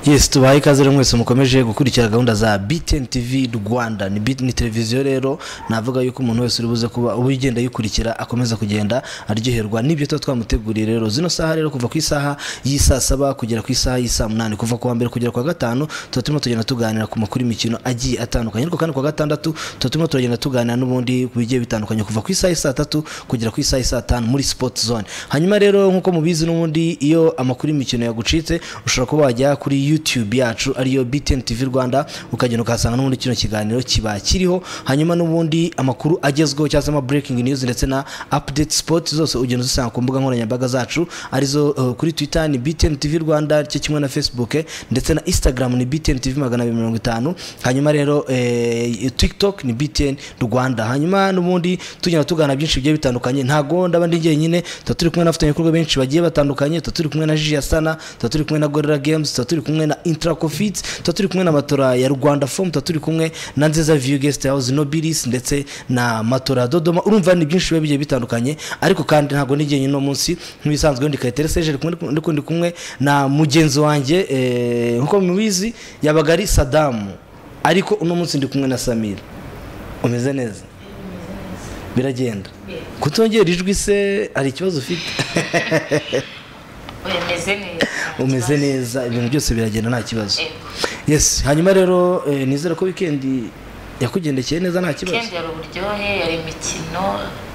yes tubaha ikaze rero mwese mukomeje gukurikira gahunda za btn tv rwanda ni bit ni televiziyo rero navuga yuko umuntu wese uri buze kuba uba ugenda ayikurikira akomeza kugenda aryoherwa n'ibyo tuba twamuteguriye rero zino saha rero kuva ku isaha y'isaa saba kugera ku isaha y'isaa munani kuva ku wa mbere kugera ku wa gatanu tuba turimo tugenda tuganira ku makuru y'imikino agiye atandukanye ariko kandi ku wa gatandatu tuba turimo turagenda tuganira n'ubundi ku bigiye bitandukanye kuva ku isaha y'isaa tatu kugera ku isaha y'isaa tanu muri sport zone hanyuma rero nk'uko mubizi n'ubundi iyo amakuru y'imikino yagucitse ushobora kuba wajya kuri youtube yacu ariyo btn tv rwanda ukagenda ukahasanga n'ubundi kino kiganiro kiba kiriho hanyuma n'ubundi amakuru agezweho cyangwa se ama breaking news ndetse na update sport zose ugenda uzisanga ku mbuga nkoranyambaga zacu arizo uh, kuri twitter ni btn tv rwanda cyo kimwe na facebook eh, ndetse na instagram ni btn tv magana abiri mirongo itanu hanyuma rero eh, tiktok ni btn rwanda hanyuma n'ubundi tugenda tugana byinshi bigiye bitandukanye ntago ndaba ndi jyenyine tuba turi kumwe n'abafatanyabikorwa benshi bagiye batandukanye tuba turi kumwe na jiji sana tuba turi kumwe na gorilla games tuba turi kumwe na intracofit tuba turi kumwe na matora ya rwanda form tuba turi kumwe na nziza view guest house nobilis ndetse na matora ya dodoma urumva ni byinshi biba bigiye bitandukanye ariko kandi ntago ndi jyenyine uno munsi nk'ibisanzwe ndi kayitare seje ndi kumwe- ndi kumwe- ndi kumwe na mugenzi wanjye eh, nkuko mubizi yabaga ari sadamu ariko uno munsi ndi kumwe na samira umeze neza biragenda kutongera ijwi se hari ikibazo ufite umeze neza umeze neza ibintu byose biragenda nta kibazo Yego. yes hanyuma rero eh, nizera ko wikendi yakugendekeye neza nta kibazo ikindi hari uburyohe hari imikino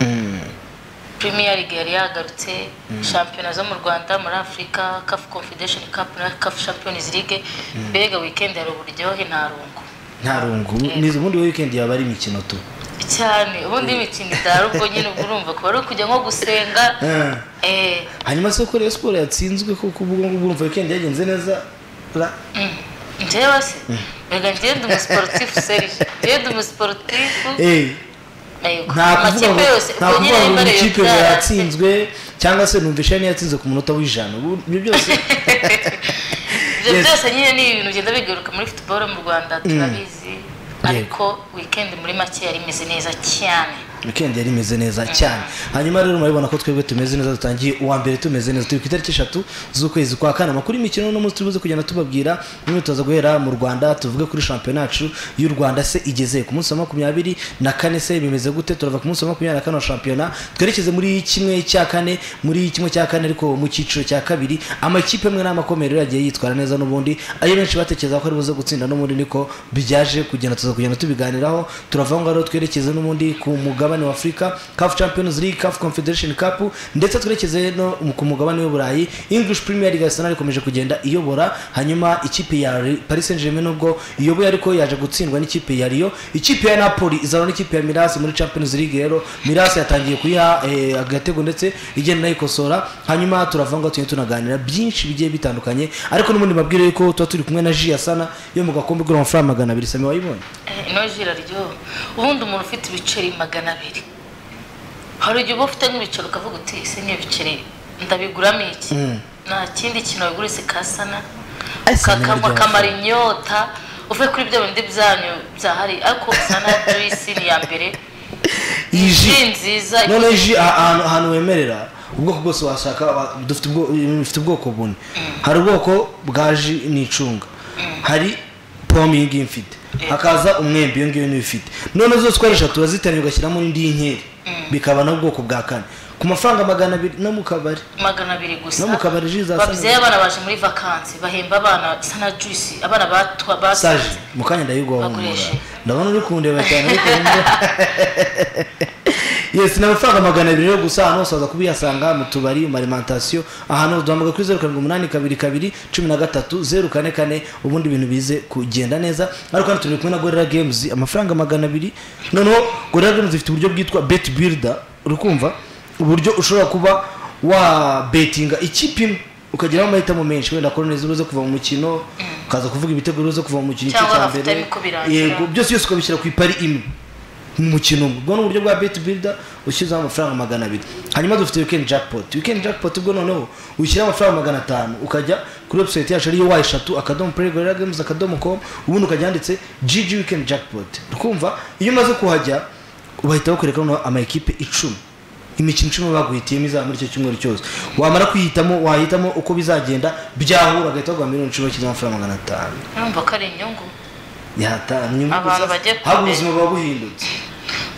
Mm, premier league yari yagarutse shampiyona zo mu rwanda muri afurika caf confederation cup na caf champions league mbega weekend hari uburyohe nta rungu nta rungu nizi ubundi wa wikendi yaba ari imikino tu cyane ubundi imikino idahari ubwo nyine ubwo urumva kuba ari ukujya nko gusenga Eh, eh, hanyuma se ko Rayon siporo yatsinzwe kuko ubwo ngubwo urumva wikendi yagenze neza ra- mm. njyewe se mbega njyewe ndi umusiporutifu serije njyewe ndi umusiporutifu Eh, yego nta kuvuga amakipe ngo yose nta ubwo nyine kuvuga ngo yambaye ikipe bya- yatsinzwe cyangwa se numvisha yatsinze ku munota w'ijana Ubu- ibyo byose ibyo Yes. byose nyine ni ibintu bigenda bigaruka muri football mu rwanda turabizi ariko weekend muri make yari imeze neza cyane weekend yari imeze neza cyane hanyuma rero murabibona ko twebwe tumeze neza dutangiye uwa mbere tumeze neza turi ku itariki eshatu z'ukwezi kwa kane amakuru y'imikino uno munsi turibuze kugenda tubabwira imyitozo guhera mu rwanda tuvuge kuri shampiyona yacu y'u rwanda se igeze ku munsi wa makumyabiri na kane se bimeze gute turava ku munsi wa makumyabiri na kane wa shampiyona twerekeze muri kimwe cya kane muri kimwe cya kane ariko mu cyiciro cya kabiri amakipe amwe n'amakomero yagiye yitwara neza n'ubundi ayo benshi batekereza ko ari buze gutsinda n'ubundi niko byaje kugenda tuza kugenda tubiganiraho turava ngaho twerekeze n'ubundi ku mugabane wa afurika caf champions league caf confederation cup ndetse twerekeze no ku mugabane w'uburayi english premier league arsenal ikomeje kugenda iyobora hanyuma ikipe ya Re- paris saint germain nubwo iyoboye ariko yaje gutsindwa n'ikipe ya rio ikipe ya napoli izana n'ikipe ya miras muri champions league rero miras yatangiye kuyiha eh, agatego ndetse igenda inayikosora hanyuma turava ngaho tugenda tunaganira byinshi bigiye bitandukanye ariko n'ubundi mabwire yuko tuba turi kumwe na ji yasana yo mu gakombe igura amafaranga magana abiri sami wayibonye Eh, ino jira ryo ubundi umuntu ufite ibiceri magana abiri hari igihe uba ufite nk'ibiceri ukavuga uti ese n'ibiceri ndabiguramo iki nta kindi kintu wigurise kasana Ese ukakanywa niryo kamara inyota uve kuri bya bindi byanyu byahari ariko sana juice ni iya mbere Iyi ji. ji nziza none ji aha- ahantu ahantu wemerera ubwoko bwose washaka wa- dufite ubwo- dufite ubwoko bune hari ubwoko bwa ji n'icunga hari pome iyi ngiyi mfite hakaza umwembe iyo ngiyo niyo ifite none zose uko ari eshatu uraziteranya ugashyiramo indi y'inkeri bikaba na ubwoko bwa kane ku mafaranga magana abiri no mu kabari magana abiri gusa No mu kabari ji za babyeyi sana- abana baje muri vakansi bahemba abana sana juice abana batwa batwa saje mu kanya ndayiguha humura Bakoreshe. ndabona uri kundeba cyane ariko wumva yes ni amafaranga magana abiri rero gusa ahantu hose waza kubihasanga mu tubari mu alimentation ahantu duhamagara kuri zeru karindwi umunani kabiri kabiri cumi na gatatu zeru kane kane ubundi ibintu bize kugenda neza ariko kandi turi kumwe na gorilla games amafaranga magana abiri noneho gorilla games ifite uburyo bwitwa bet builder uri kumva uburyo ushobora kuba wa betinga ikipe imwe ukageraho amahitamo menshi wenda korone zibuze kuva mu mukino ukaza kuvuga ibitego bibuze kuva mu mukino Cyangwa cya afite mbere ariko birangira. yego byose byose ukabishyira ku ipari imwe mu mukino umwe ubwo ni uburyo bwa bet builder ushyizeho amafaranga magana abiri hanyuma dufite weekend jackpot weekend jackpot ubwo noneho ushyiraho amafaranga magana atanu ukajya kuri website yacu ariyo wa eshatu akadomo play gorilla games akadomo com ubundi ukajya handitse gg weekend jackpot ukumva iyo umaze kuhajya bahita bakwereka noneho ama ekipe icumi imikino icumi baguhitiyemo izaba muri icyo cyumweru cyose wamara kuyihitamo wahitamo uko bizagenda byahura agahita baguha miliyoni icumi bakize amafaranga magana atanu urumva ko ari inyungu yatanu nyuma Abantu bagiye kure. haba ubuzima buba buhindutse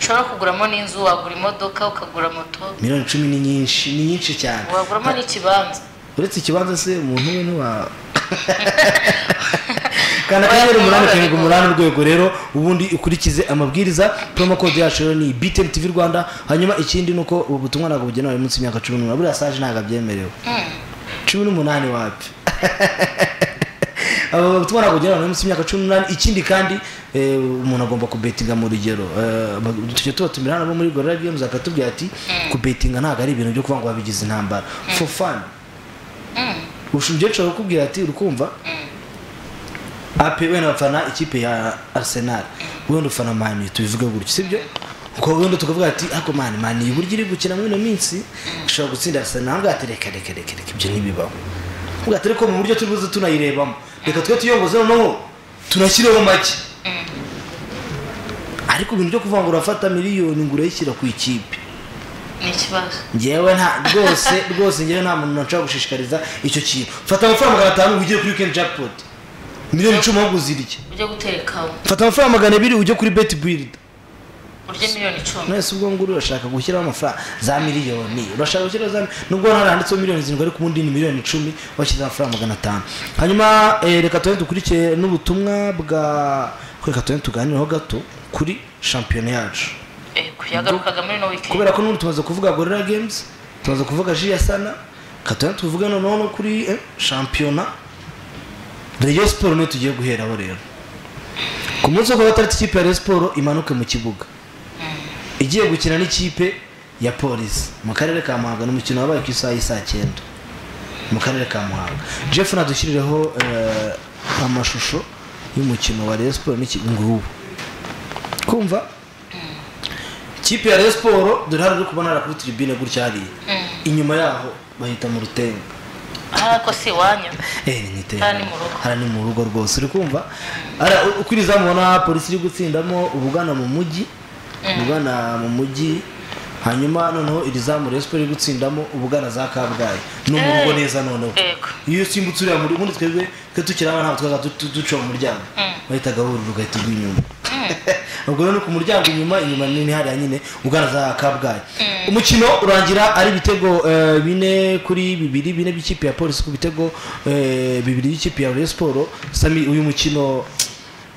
ushobora kuguramo n'inzu wagura imodoka ukagura moto miliyoni icumi ni nyinshi ni nyinshi cyane waguramo n'ikibanza uretse ikibanza se umuntu we ntiwa kanda akanyenyeri umunani karindwi umunani urwego rero ubundi ukurikize amabwiriza promo code yacu rero ni btn tv rwanda hanyuma ikindi ni uko ubu butumwa ntabwo bugenewe munsi y'imyaka cumi n'umunani buriya saje ntabwo abyemerewe Mm. cumi n'umunani wapi aba butumwa ntabwo bugenewe buri munsi y'imyaka cumi n'umunani ikindi kandi eh, umuntu agomba kubetinga mu rugero Eh, ba- tujya tubatumira hano bo muri gorilla games akatubwira ati kubetinga ntabwo ari ibintu byo kuvuga ngo wabigize intambara for fun Mm. ushobora umukecuru arakubwira ati urikumva ape wenda bafana ikipe ya arsenal wenda ufana mani tubivuge gutyo sibyo ubwo wenda tukavuga ati ariko mani mani uburyo iri gukina muri ino minsi ishobora gutsinda arsenal ntabwo ati reka reka reka reka ibyo ntibibaho ntabwo ati ariko mu buryo turi buze tunayirebamo reka twe tuyongoze noneho tunashyireho make ariko ibintu byo kuvuga ngo urafata miliyoni ngo urayishyira ku ikipe ni ikibazo ngewe nta rwose rwose ngewe nta muntu nshobora gushishikariza icyo kintu fata amafaranga magana atanu ujye kuri weekend jackpot miliyoni icumi ahubwo uzirye ujye guterekaho fata amafaranga magana abiri ujye kuri bet build urya miliyoni icumi mwese ubwo nguru urashaka gushyiraho amafaranga za miliyoni urashaka gushyiraho za nubwo hano handitseho miliyoni zirindwi ariko ubundi ni miliyoni icumi washyize amafaranga magana atanu hanyuma eh, reka tugende dukurikiye n'ubutumwa bwa reka tugende tuganireho gato kuri shampiyona yacu Eh, ku yagarukaga muri no weekend kubera ko n'ubu tumaze kuvuga gorilla games tumaze kuvuga jiya sana katana tuvuge noneho no kuri eh, shampiyona rayon siporo niyo tugiye guheraho rero ku munsi wo kuwa gatandatu ikipe ya rayon siporo imanuke mu kibuga igiye gukina n'ikipe ya polisi mu karere ka muhanga ni umukino wabaye ku isaha y'i saa cyenda mu karere ka muhanga jeff nadushyirireho eh, amashusho y'umukino wa rayon siporo n'iki ngubu kumva ikipe ya rayon siporo dore hano uri kubona hariya kuri tiribine gutya hariya inyuma yaho bahita mu rutenga ahari ko si iwanyu Eh, ni iterambere. Hariya ni mu rugo. hariya ni mu rugo rwose uri kumva hariya u- uko iri zamu ubona polisi iri gutsindamo ubugana mu mujyi ubugana mu mujyi hanyuma noneho iri zamu rayon siporo iri gutsindamo ubugana za kabgayi ni mu rugo Eh. neza noneho Yego. iyo usimbutse uriya muri ubundi twebwe twe tukiri abana ntabwo twaza duca mu muryango bahitaga burira ugahita ugwa inyuma ubwo rero ni ku muryango inyuma inyuma nini hariya nyine ubwana za kabgayi umukino urangira ari ibitego eh, bine kuri bibiri bine by'ikipe ya polisi ku bitego eh, bibiri by'ikipe ya rayon siporo sami uyu mukino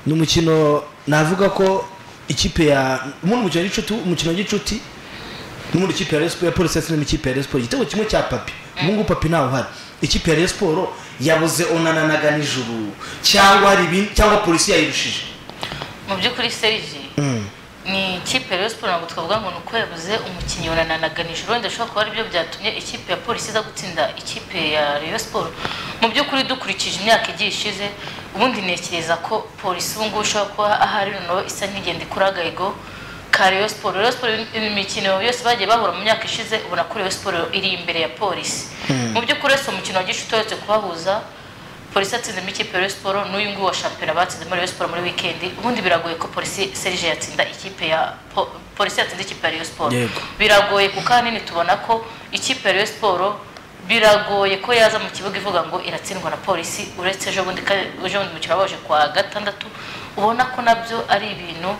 ni umukino navuga ko ikipe ya ubundi umukino w'igicuti umukino w'igicuti n'ubundi ikipe ya Rayon Sport- ya polisi yatsinze n'ikipe ya Rayon Sport igitego kimwe cya papi ubu ngubu papi ntawe uhari ikipe ya Rayon Sport yabuze onananaga nijoro cyangwa hari ibindi cyangwa polisi yayirushije mu by'ukuri serije ni ikipe ya Rayon Sport ntabwo twavuga ngo ni uko yabuze umukinnyi wanananaga nijoro ndashobora kuba aribyo byatumye ikipe ya polisi iza gutsinda ikipe ya Rayon Sport mu by'ukuri dukurikije imyaka igiye ishize ubundi ntekereza ko polisi ubu ngubu ishobora kuba ahari noneho isa nk'igenda ikura agahigo ka Rayon Sport Rayon Sport imikino yose bagiye bahura mu myaka ishize ubona ko Rayon Sport iri imbere ya polisi mu by'ukuri wese umukino wa gishuti uretse kubahuza polisi yatsinzemo ikipe ya Rayon Sport n'uyu nguyu wa shampiyona batsinzemo Rayon Sport muri wikendi ubundi biragoye ko polisi Serge yatsinda ikipe ya po- polisi yatsinze ikipe ya Rayon Sport Yego. biragoye kuko ahanini tubona ko ikipe ya Rayon Sport biragoye ko yaza mu kibuga ivuga ngo iratsindwa na polisi uretse ejo bundi ka- ejo bundi mukino wabaje kwa gatandatu ubona ko nabyo ari ibintu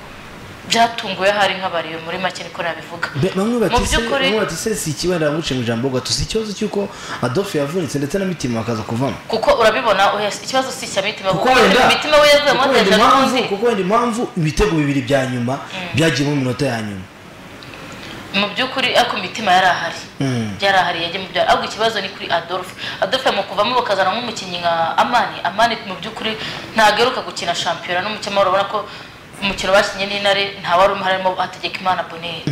byatunguye ahari nk'abariyo muri make niko nabivuga Be- bamwe mu bati se by'ukuri bamwe bati se si ikibazo ndaguce mu ijambo gato si ikibazo cy'uko Adolphe yavunitse ndetse na mitima bakaza kuvamo kuko urabibona oya, ikibazo si icya mitima kuko kuko wenda mitima we yazuyemo kuko wenda yaje impamvu afunze. kuko wenda impamvu ibitego bibiri bya nyuma byagiye mu minota ya nyuma mu by'ukuri ariko imitima yari ahari yari ahari yagiye mu byaro ahubwo ikibazo ni kuri adolphe adolphe mu kuvamo bakazana nk'umukinnyi nka amani amani mu by'ukuri ntageruka gukina shampiyona n'umukino urabona ko umukino bakinnye n'intare nta wari umwe harimo hategeka imana boneri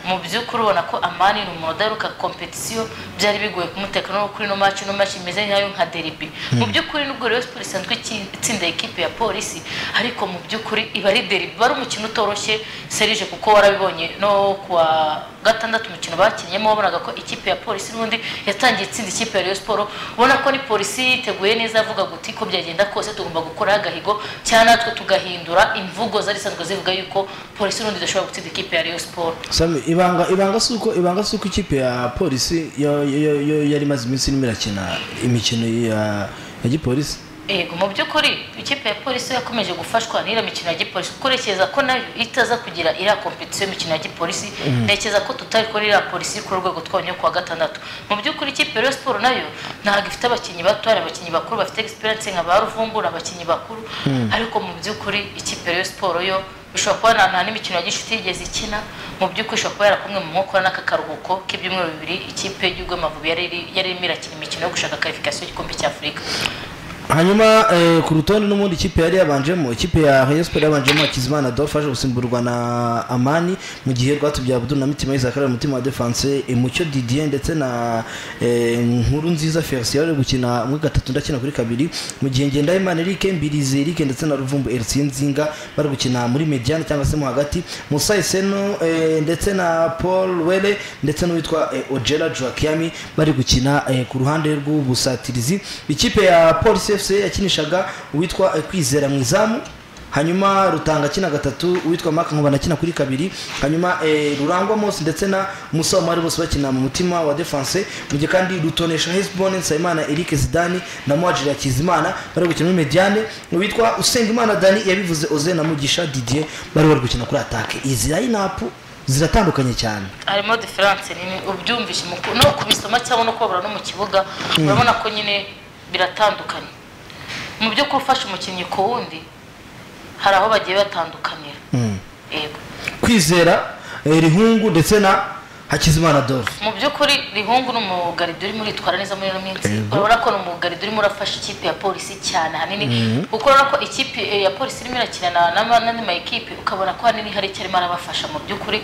mu by'ukuri ubona ko amani ni umuntu udaheruka kompetisiyo byari bigoye kumuteka no kuri ino maci ino maci imeze nkayo nka deribi mu by'ukuri nubwo rero siporo isanzwe iki- itsinda ikipe ya polisi ariko mu by'ukuri iba ari deribi wari umukino utoroshye serije kuko warabibonye no kuwa gatandatu umukino bakinnye wabonaga ko ikipe ya polisi n'ubundi yatangiye itsinda ikipe ya Rayon Sport ubona ko ni polisi yiteguye neza avuga guti ko byagenda kose tugomba gukora agahigo cyangwa natwe tugahindura imvugo zari zisanzwe zivuga yuko polisi n'ubundi idashobora gutsinda ikipe ya Rayon Sport Sami, ibanga ibanga si uko ibanga si uko ikipe ya polisi yo- yo- yo- yari imaze iminsi irimo irakina imikino ya ya gipolisi Ego mu by'ukuri ikipe ya polisi yakomeje gufashwa n'iriya mikino ya gipolisi kuko urekeza ko nayo itaza kugira iriya kompetisiyo y'imikino ya gipolisi ntekereza ko tutari kuri iriya polisi ku rwego twabonye kuwa gatandatu mu by'ukuri ikipe ya Rayon Sport nayo ntabwo ifite abakinnyi bato hari abakinnyi bakuru bafite egisperiyanse nka ba ruvumbura abakinnyi bakuru ariko mu by'ukuri ikipe ya Rayon Sport yo bishobora kuba nta nta n'imikino ya gishuti yigeze ikina mu by'ukuri ishobora kuba yarakumwe mu nkokora n'aka karuhuko k'ibyumweru bibiri ikipe y'urwego amavubi yari iri- yari irimo irakina imikino yo gushaka karifikasiyo y'igikombe cy'afurika hanyuma eh, ku rutonde n'ubundi ikipe yari yabanjemo ikipe ya Rayon Sport yabanjemo Hakizimana Adolphe aje gusimburwa na Amani mu gihe Rwatubyaye Abdul na Mitima Isaac ari umutima wa defense eh, Mucyo Didier ndetse na eh, Nkuru Nziza Felicien ari gukina muri gatatu ndakina kuri kabiri mu gihe Ngendahimana Eric Mbirizi Eric ndetse na Ruvumbu Elsie Nzinga bari gukina muri mediane cyangwa se mo hagati Musa Iseno eh, ndetse na Paul Wele ndetse n'uwitwa eh, Ojela Joakiami bari gukina eh, ku ruhande rw'ubusatirizi ikipe ya Police FC yakinishaga uwitwa eh, Kwizera mu izamu hanyuma rutanga akina gatatu uwitwa Mark Nkuba akina kuri kabiri hanyuma eh, Rurangwa Mose ndetse na Musa Omar bose bakina mu mutima wa defense mu gihe kandi rutonesha Hezbon Nsabimana Eric Zidane na Muajiri Hakizimana bari gukina muri mediane uwitwa Usengimana Dani yabivuze Oze na Mugisha Didier bari bari gukina kuri attaque izi line-up ziratandukanye cyane harimo diferanse nini ubyumvise mu ku- no kubisoma cyangwa no kubabura no mu kibuga urabona ko nyine biratandukanye mu byo gufasha umukinnyi ku wundi hari aho bagiye batandukanira yego kwizera eh, rihungu ndetse na hakizimana adolphe mu by'ukuri rihungu ni umugaridi urimo uritwara neza muri ino minsi Yego. urabona ko ni umugaridi urimo urafasha ikipe ya polisi cyane ahanini kuko urabona ko ikipe eh, ya polisi irimo irakina na- na- n'andi ma ekipe ukabona ko ahanini hari icyo arimo arabafasha mu by'ukuri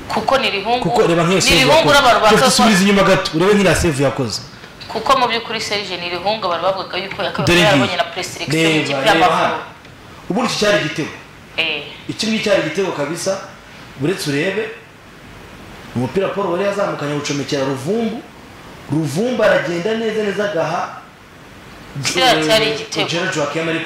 kuko ni rihungu kuko reba nk'iyo ni save rihungu n'abantu yakoze reka bakakora dusubize inyuma gato urebe nk'iriya save yakoze kuko mu by'ukuri serije ni irihunga bari bavugaga yuko Dore yakabaye ngiyi. yarabonye na preselectio Reba, y'ikipe y'amavubi reba. ubundi iki cyari igitego Eh, iki ngiki cyari igitego kabisa uretse urebe umupira paul wari yazamukanye awucomekera ruvumbu ruvumbu aragenda neza neza agaha Kiriya cyari igitego.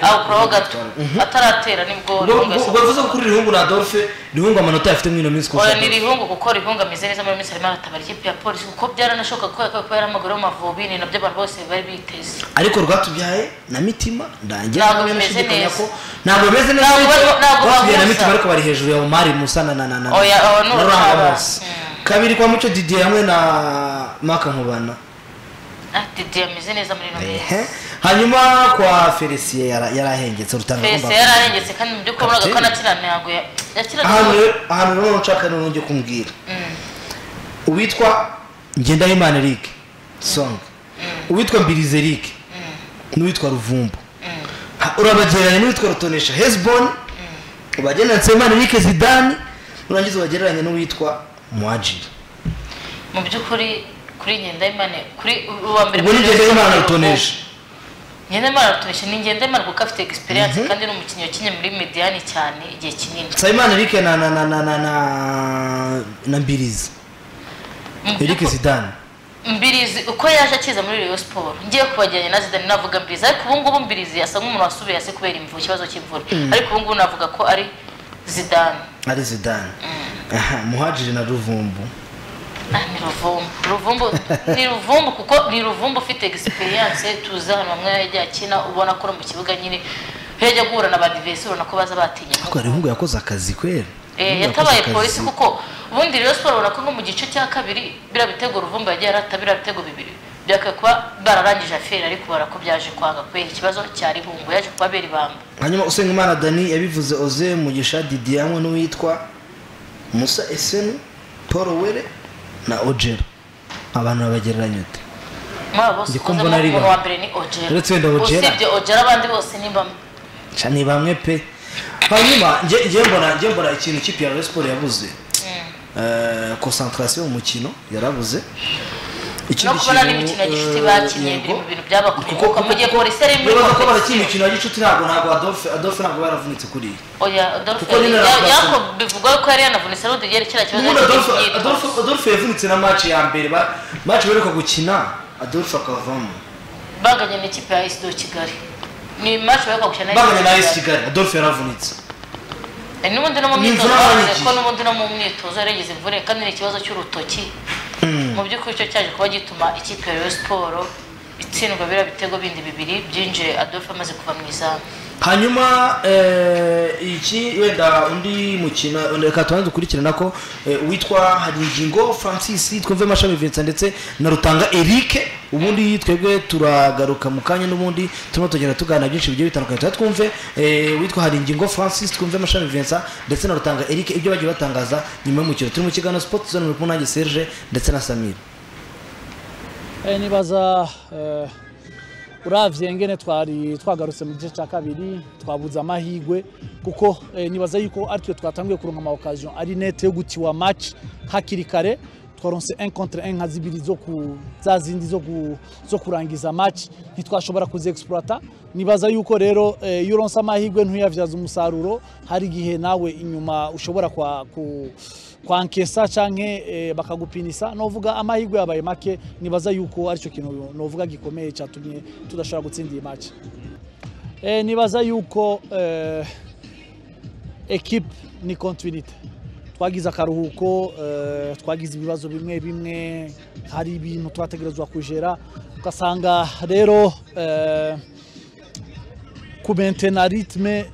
awukuraho gato ataratera nibwo ubwo rihunga yasohoka. bivuze ko kuri rihungu na adolphe rihungu amanota yafite muri ino minsi oya kuko ni rihunga kuko rihunga ameze neza muri minsi arimo aratabara ikipe ya polisi kuko byaranashoboka ko yakabaye kuba yaramagara mu mavubi ni nabyo abantu bose bari biteze ariko rwatubyaye na mitima ndangira Ntabwo hamwe bimeze nashidikanya neza. ko ntabwo bimeze neza Ntabwo ariko barimo- ntabwo rwatubyaye na bahuza. mitima ariko bari hejuru ya omari musa na na na na Oya, aba ni na urutara. Rurangamose. kabiri kwa mucyo didier hamwe na maka nkubana Ah, didi ameze neza muri ino minsi Ehe. hanyuma kwa felicien yara- yarahengetse rutanga fese rwumva- yararengetse kandi mu by'ukuri urabona ko Kapiteni. anakina ntabwo ya- yakinaga ahantu neza. rero ahantu rero nshaka rero njye kumbwira uwitwa ngendahimana eric song uwitwa mbirize eric n'uwitwa ruvumbu Ha- urabagereranya n'uwitwa rutonesha hezbon ubagereranya na nsabimana eric zidane urangiza ubagereranya n'uwitwa muajiri mu by'ukuri kuri ngendahimane kuri uwa mbere ubwo ni ngendahimana rutonesha ngendahimana rutonesha ni ngendahimana kuko afite egisperiyanse kandi ni umukinnyi wakinnye muri mediyani cyane igihe kinini nsabimana eric na na na na na na na mbirizi Mu eric by'ukuri- zidane mbirizi uko yaje akiza muri Rayon Sport ngiye kubajyanye na Zidane navuga mbirizi ariko ubu ngubu mbirizi asa nk'umuntu wasubiye hasi kubera imvu ikibazo cy'imvura ariko ubu ngubu navuga ko ari Zidane ari zidane Aha, muhajiri na ruvumbu Ah, ni ruvumbu ruvumbu ni ruvumbu kuko ni ruvumbu ufite egisperiyanse tuzi ahantu hamwe yajya akina ubona ko no mu kibuga nyine yajya guhura na ba divesi ubona ko baza batinye ariko hari ihungu yakoze akazi kwera Eh, yatabaye polisi kuko ubundi rero siporo urabona ko nko mu gice cya kabiri biriya bitego ruvumba yagiye arata biriya bitego bibiri byakwiye kuba bararangije aferi ariko ubona ko byaje kwanga kubera ikibazo cya rihungu yaje kubabera ibamba hanyuma usengimana dani yabivuze oze mugisha didier hamwe n'uwitwa musa eseni paul were na ojera abantu babagereranya ute mwaba bose Ndi ko ukozemo mbona ari umuntu bamwe. wa mbere ni ojera Uretse wenda Ojera. usibye ojera abandi bose ni bamwe Ca ni bamwe pe hanyuma nge nge mbona nge mbona ikintu ikipe ya Rayon Sport yabuze Eh, concentration mu mukino yarabuze no kubona n'imikino ya gicuti bakinnye biri mu bintu byabakuyeho mu gihe polisi ari muri bibaza ko barakina kompetisiyo imikino ya gicuti ntabwo ntabwo adofe adofe ntabwo baravunitse kuriya oya adolphe Kuko nyine ya- aravuga yako ko- bivugwa ko yari yanavunitse arundi yerekera ikibazo ubundi Adolphe- cy'imyitwarire Adolphe- adolphe yavunitse na maci ya mbere ba- maci baheruka gukina adolphe akavamo banganya n'ikipe ya esido kigali ni match bari kwakwishyura baganye na esi kigali adolphe yaravunitse n'ubundi no mu Ni myitozo imvura bavuze yarangiye. ko n'ubundi no mu myitozo yarigeze imvune kandi ni ikibazo cy'urutoki mu by'ukuri cyo cyaje kuba gituma ikipe ya Rayon siporo itsindwa biriya bitego bindi bibiri byinjiye adolphe amaze kuva mu izamu hanyuma eh, iki wenda undi mukino reka tubanze dukurikirana ko eh, uwitwa haringingo francis twumve mashami vincent ndetse na rutanga eric ubundi twebwe turagaruka mu kanya n'ubundi turimo tugenda tuganira byinshi bigiye bitandukanye tuba twumve eh, uwitwa haringingo francis twumve mashami vincent ndetse na rutanga eric ibyo bagiye batangaza nyuma y'umukino turi mu kiganiro sport zone muri kumwe nanjye serge ndetse na samir Eh, nibaza eh, uravye ngene twari twagarutse mu gice cya kabiri twabuze amahigwe kuko eh, nibaza yuko aritwe twatangiye kuronka ama occasion ari nete yo gutiwa match hakiri kare twaronse 1 contre 1 nka zibiri zo ku za zindi zo, ku, zo kurangiza match ntitwashobora kuziexploita nibaza yuko rero eh, iyo uronse amahigwe ntuyavyaza umusaruro hari igihe nawe inyuma ushobora kwa, ku, kwankesa canke eh, bakagupinisa novuga amahirwe yabaye make nibaza yuko aricyo kintu novuga gikomeye cyatumye tudashobora gutsinda iyi match eh, nibaza yuko eh, ekipe ni kontinuite twagize akaruhuko eh, twagize ibibazo bimwe bimwe hari ibintu twategerezwa kujera ugasanga rero eh, kumentena ritme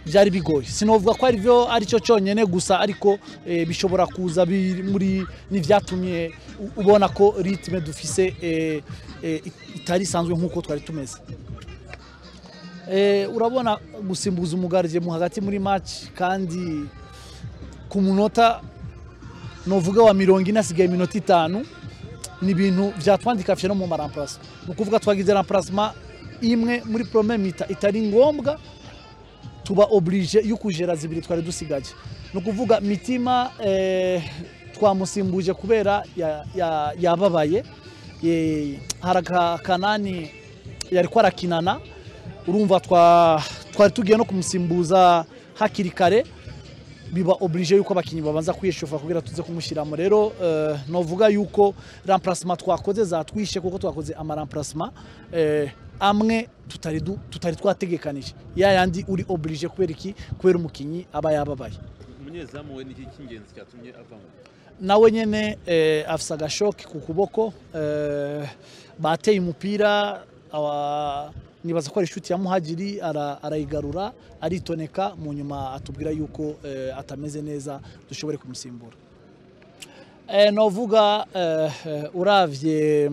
byari bigoye sinovuga ko aribyo aricyo cyonyine gusa ariko eh, bishobora kuza biri muri n'ibyatumye u- ubona ko ritme dufise eh, eh, it- itari isanzwe nk'uko twari tumeze Eh, urabona gusimbuza umugarije mu hagati muri match kandi ku munota novuga wa mirongo ine asigaye iminota itanu ni ibintu byatwandika fye no mu maramparasa ni ukuvuga twagize ramparasma imwe muri prome mita itari ngombwa tuba oblige yo kujera zibiri twari dusigaye ni ukuvuga mitima eh, twamusimbuje kubera ya- ya- yababaye Eh, hari akakanani yari kwarakinana urumva twa- twari tugiye no kumusimbuza hakiri kare biba oblige yuko abakinnyi babanza kwiyeshufa kugira tuze kumushyiramo rero eh, novuga yuko ramparasima twakoze zatwishe kuko twakoze amaramparasima eh, amwe tutari du- tutari twategekanije ya yandi uri oblige kubera iki kubera umukinnyi aba yababaye umunyezamu we niki cy'ingenzi cyatumye avamo nawe nyine eh, afise agashoke ku kuboko eh, bateye umupira awa- nibaza ko ari inshuti ya muhagiri ara- arayigarura aritoneka mu nyuma atubwira yuko eh, atameze neza dushobore kumusimbura eh, novuga eh, eh, uravye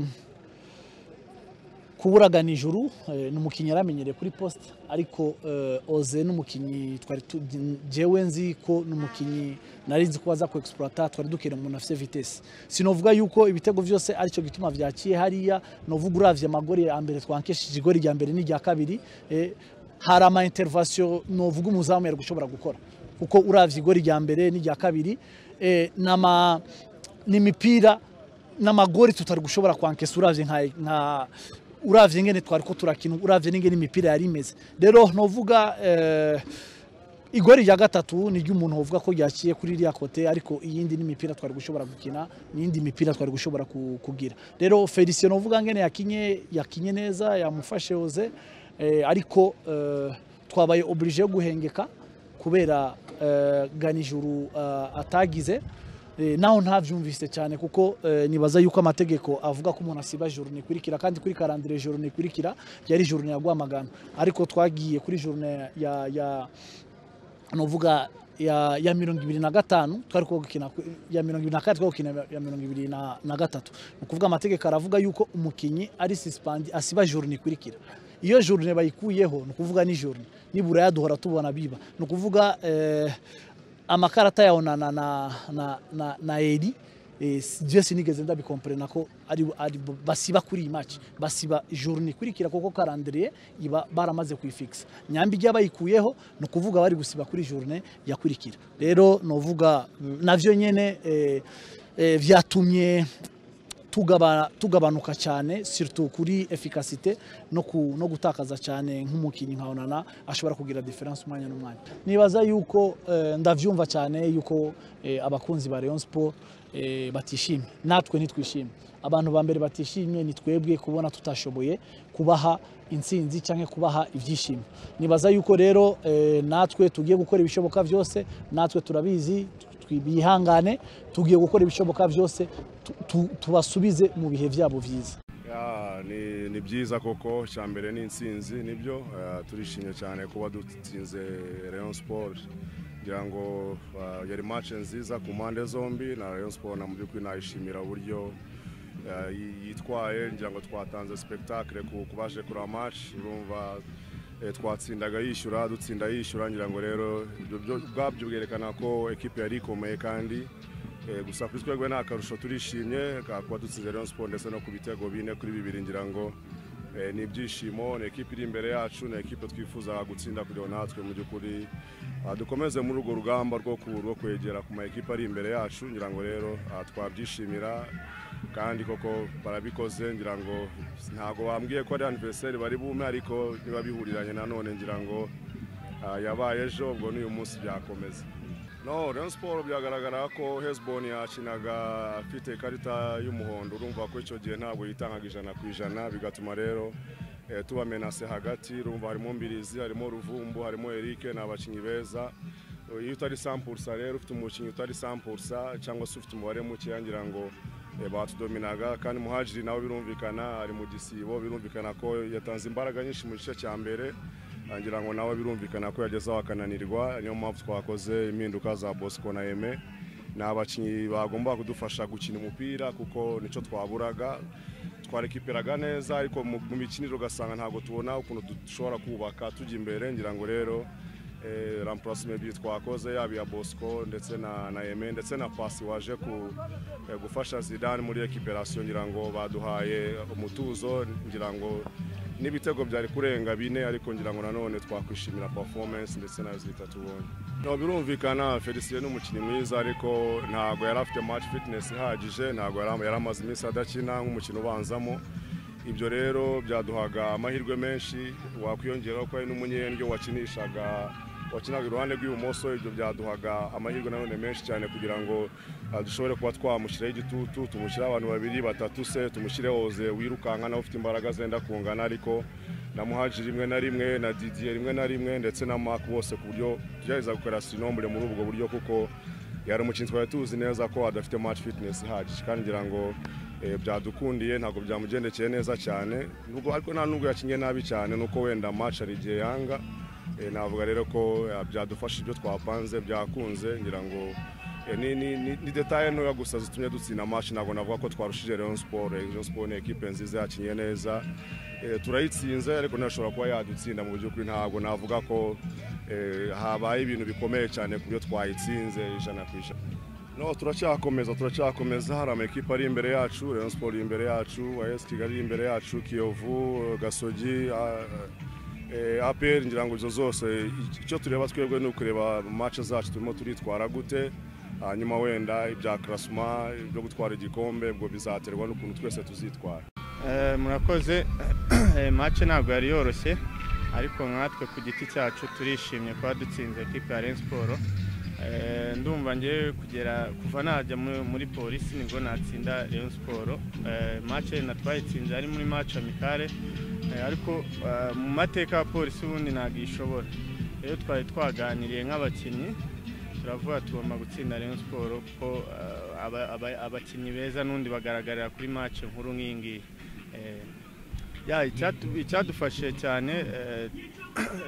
kuburagana ijuru eh, ni umukinnyi yaramenyereye kuri poste ariko eh, oze n'umukinnyi twari tu- njyewe nzi ko n'umukinnyi nari nzi ko aza ku exploiter twari dukeneye umuntu afite vitesse sinovuga yuko ibitego byose aricyo gituma byakiye hariya novuga uravye amagori ya mbere twankeshije igori rya mbere n'irya kabiri eh, hari ama intervention novuga umuzamu yari gushobora gukora kuko uravye igori rya mbere n'irya kabiri eh, n'ama n'imipira n'amagori tutari gushobora kwankesa uravye nka nka uravye ngene twariko turakina uravye n'ingene imipira yari imeze rero novuga eh, igori rya gatatu ni ry'umuntu wovuga ko ryaciye kuri ririya kote ariko iyindi n'imipira twari gushobora gukina n'iyindi mipira twari gushobora ku- kugira rero felicien novuga ngene yakinye yakinye neza yamufashe oze eh, ariko eh, twabaye oblige yo guhengeka kubera eh, ganijuru eh, atagize Eh, naho ntabyumvise cyane kuko eh, nibaza yuko amategeko avuga ko umuntu asiba journée ikurikira kandi kuri karandire journée ikurikira yari journée ya Rwamagana ariko twagiye kuri journée ya, ya nuvuga ya, ya mirongo ibiri na gatanu twari ko gukina ku- ya mirongo ibiri na kane twari gukina ya mirongo ibiri na, na gatatu ni ukuvuga amategeko aravuga yuko umukinnyi ari suspandi asiba journée ikurikira iyo journée bayikuyeho ni ukuvuga ni journée nibura yaduhora tubona biba ni ukuvuga eh, amakarata yawe na, na, na, na, na, na eri eh, je sinigeze ndabikomprena ko ari, ari basiba kuri iyi match basiba journée ikurikira kuko calendrier iba baramaze kuyifixa nyambi igihe bayikuyeho ni ukuvuga bari gusiba kuri journée yakurikira rero novuga mm, navyo nyene eh, eh, vyatumye tugaba- tugabanuka cyane siritu kuri efikasite no ku- no gutakaza cyane nk'umukinnyi nka onana ashobora kugira diferanse umwanya n'umwanya nibaza yuko eh, ndabyumva cyane yuko eh, abakunzi ba Rayon Sport eh, batishimye natwe ntitwishimye abantu ba mbere batishimye ni twebwe kubona tutashoboye kubaha intsinzi cyangwa kubaha ibyishimo nibaza yuko rero eh, natwe tugiye gukora ibishoboka byose natwe turabizi twibihangane tugiye gukora ibishoboka byose tu- tu- tubasubize mu bihe byabo byiza Ya, ni, ni byiza koko cya mbere ni intsinzi nibyo eh, turishimye cyane kuba dutsinze Rayon Sport ngira ngo eh, yari match nziza ku mpande zombi na Rayon Sport na mu by'ukuri nayishimira uburyo eh, yi- yitwaye ngira ngo twatanze spectacle ku ku baje kureba match urumva eh, twatsindaga yishyura dutsinda yishyura ngira ngo rero ibyo byo- ubwabyo bwerekana ko ekipe yari ikomeye kandi Eh, gusa kuri twebwe nta karusho turishimye ka- kuba dutsinze Rayon Sport ndetse no ku bitego bine kuri bibiri ngira ngo eh, ni ibyishimo ni ekipe iri imbere yacu ni ekipe twifuza gutsinda kugira ngo natwe mu by'ukuri ah, dukomeze muri urwo rugamba rwo ku- rwo kwegera ku ma ekipe ari imbere yacu ngira ngo rero ah, twabyishimira kandi koko barabikoze ngira ngo ntago bambwiye ko ari anniversaire bari bume ariko niba bihuriranye nanone ngira ngo ah, yabaye ejo ubwo n'uyu munsi byakomeza no Rayon Sport byagaragara ko Hezbon yakinaga afite ikarita y'umuhondo urumva ko icyo gihe ntabwo yitangaga ijana ku ijana bigatuma rero eh, tubamenase hagati urumva harimo Mbirizi harimo Ruvumbu harimo Eric ni abakinnyi beza iyo utari sampursa rero ufite umukinnyi utari sampursa cyangwa se ufite umubare mukeya ngira ngo eh, batudominaga kandi muhajiri nawe birumvikana ari mu gisibo birumvikana ko yatanze imbaraga nyinshi mu gice cya mbere ngira ngo nawe birumvikana ko yagezeho akananirwa niyo mpamvu twakoze impinduka za bosco na eme ni abakinnyi bagomba kudufasha gukina umupira kuko nicyo twaburaga twarekiperaga neza ariko mu mu mikinire ugasanga ntabwo tubona ukuntu dushobora kubaka tujya imbere ngira ngo rero eh, remplacement ebyiri twakoze yaba iya bosco ndetse na na eme ndetse na pasi waje ku- eh, gufasha zidane muri rekiperasiyo ngira ngo baduhaye umutuzo ngira ngo n'ibitego byari kurenga bine ariko ngira ngo nanone twakwishimira performance ndetse na zita tubonye no birumvikana felicien ni umukinnyi mwiza ariko ntabwo yari afite match fitness ihagije ntabwo yari yari amaze iminsi adakina nk'umukino ubanzamo ibyo rero byaduhaga amahirwe menshi wakwiyongeraho ko ari n'umunyendyo wakinishaga wakinaga iruhande rw'ibumoso ibyo byaduhaga amahirwe nanone menshi cyane kugira ngo ah, dushobore kuba twamushyiraho igitutu tumushyiraho abantu babiri batatu se tumushyiraho oze wirukanka nawe ufite imbaraga zenda kungana ariko na muhaji rimwe na rimwe na didier rimwe na rimwe ndetse na mark bose ku buryo tugerageza gukorera sinombure muri ubwo buryo kuko yari umukinnyi twari tuzi neza ko adafite match fitness ihagije kandi ngira ngo eh, byadukundiye ntabwo byamugendekeye neza cyane nubwo ariko nta nubwo yakinnye nabi cyane nuko wenda match hari igihe yanga Eh, navuga rero ko eh, byadufasha ibyo twapanze byakunze ngira ngo eh, ni- ni- ni- ni detaye ntoya gusa zitumye dutsinda match ntabwo navuga ko twarushije Rayon Sport Eh, Rayon Sport ni ekipe nziza yakinnye neza Eh, turayitsinze ariko nashobora kuba yadutsinda mu by'ukuri ntabwo navuga ko eh, habaye ibintu bikomeye cyane ku byo twayitsinze ijana ku ijana no turacyakomeza turacyakomeza hari amakipe ari imbere yacu Rayon Sport iri imbere yacu AS Kigali iri imbere yacu Kiyovu Gasogi ah, Eh, APR ngira ngo izo zose icyo tureba twebwe ni ukureba match zacu turimo turitwara gute hanyuma wenda ibya classement ibyo gutwara igikombe ubwo bizaterwa n'ukuntu twese tuzitwara Eh, murakoze Eh, match ntabwo yari yoroshye ariko nkatwe ku giti cyacu turishimye kuba dutsinze ekipe ya Rayon Sport Eh, ndumva ngewe kugera kuva najya mu- muri polisi nibwo natsinda Rayon Sport Eh, match na twayitsinze ari muri match amicale Eh, ariko eh, mu mateka ya polisi ubundi ntabwo ishobora rero twari twaganiriye nk'abakinnyi turavuga tugomba gutsinda Rayon Sport kuko eh, aba- aba- abakinnyi beza n'undi bagaragarira kuri match nkuru nk'iyi ngiyi Eh, ya icyatu- icyadufashije cyane eh,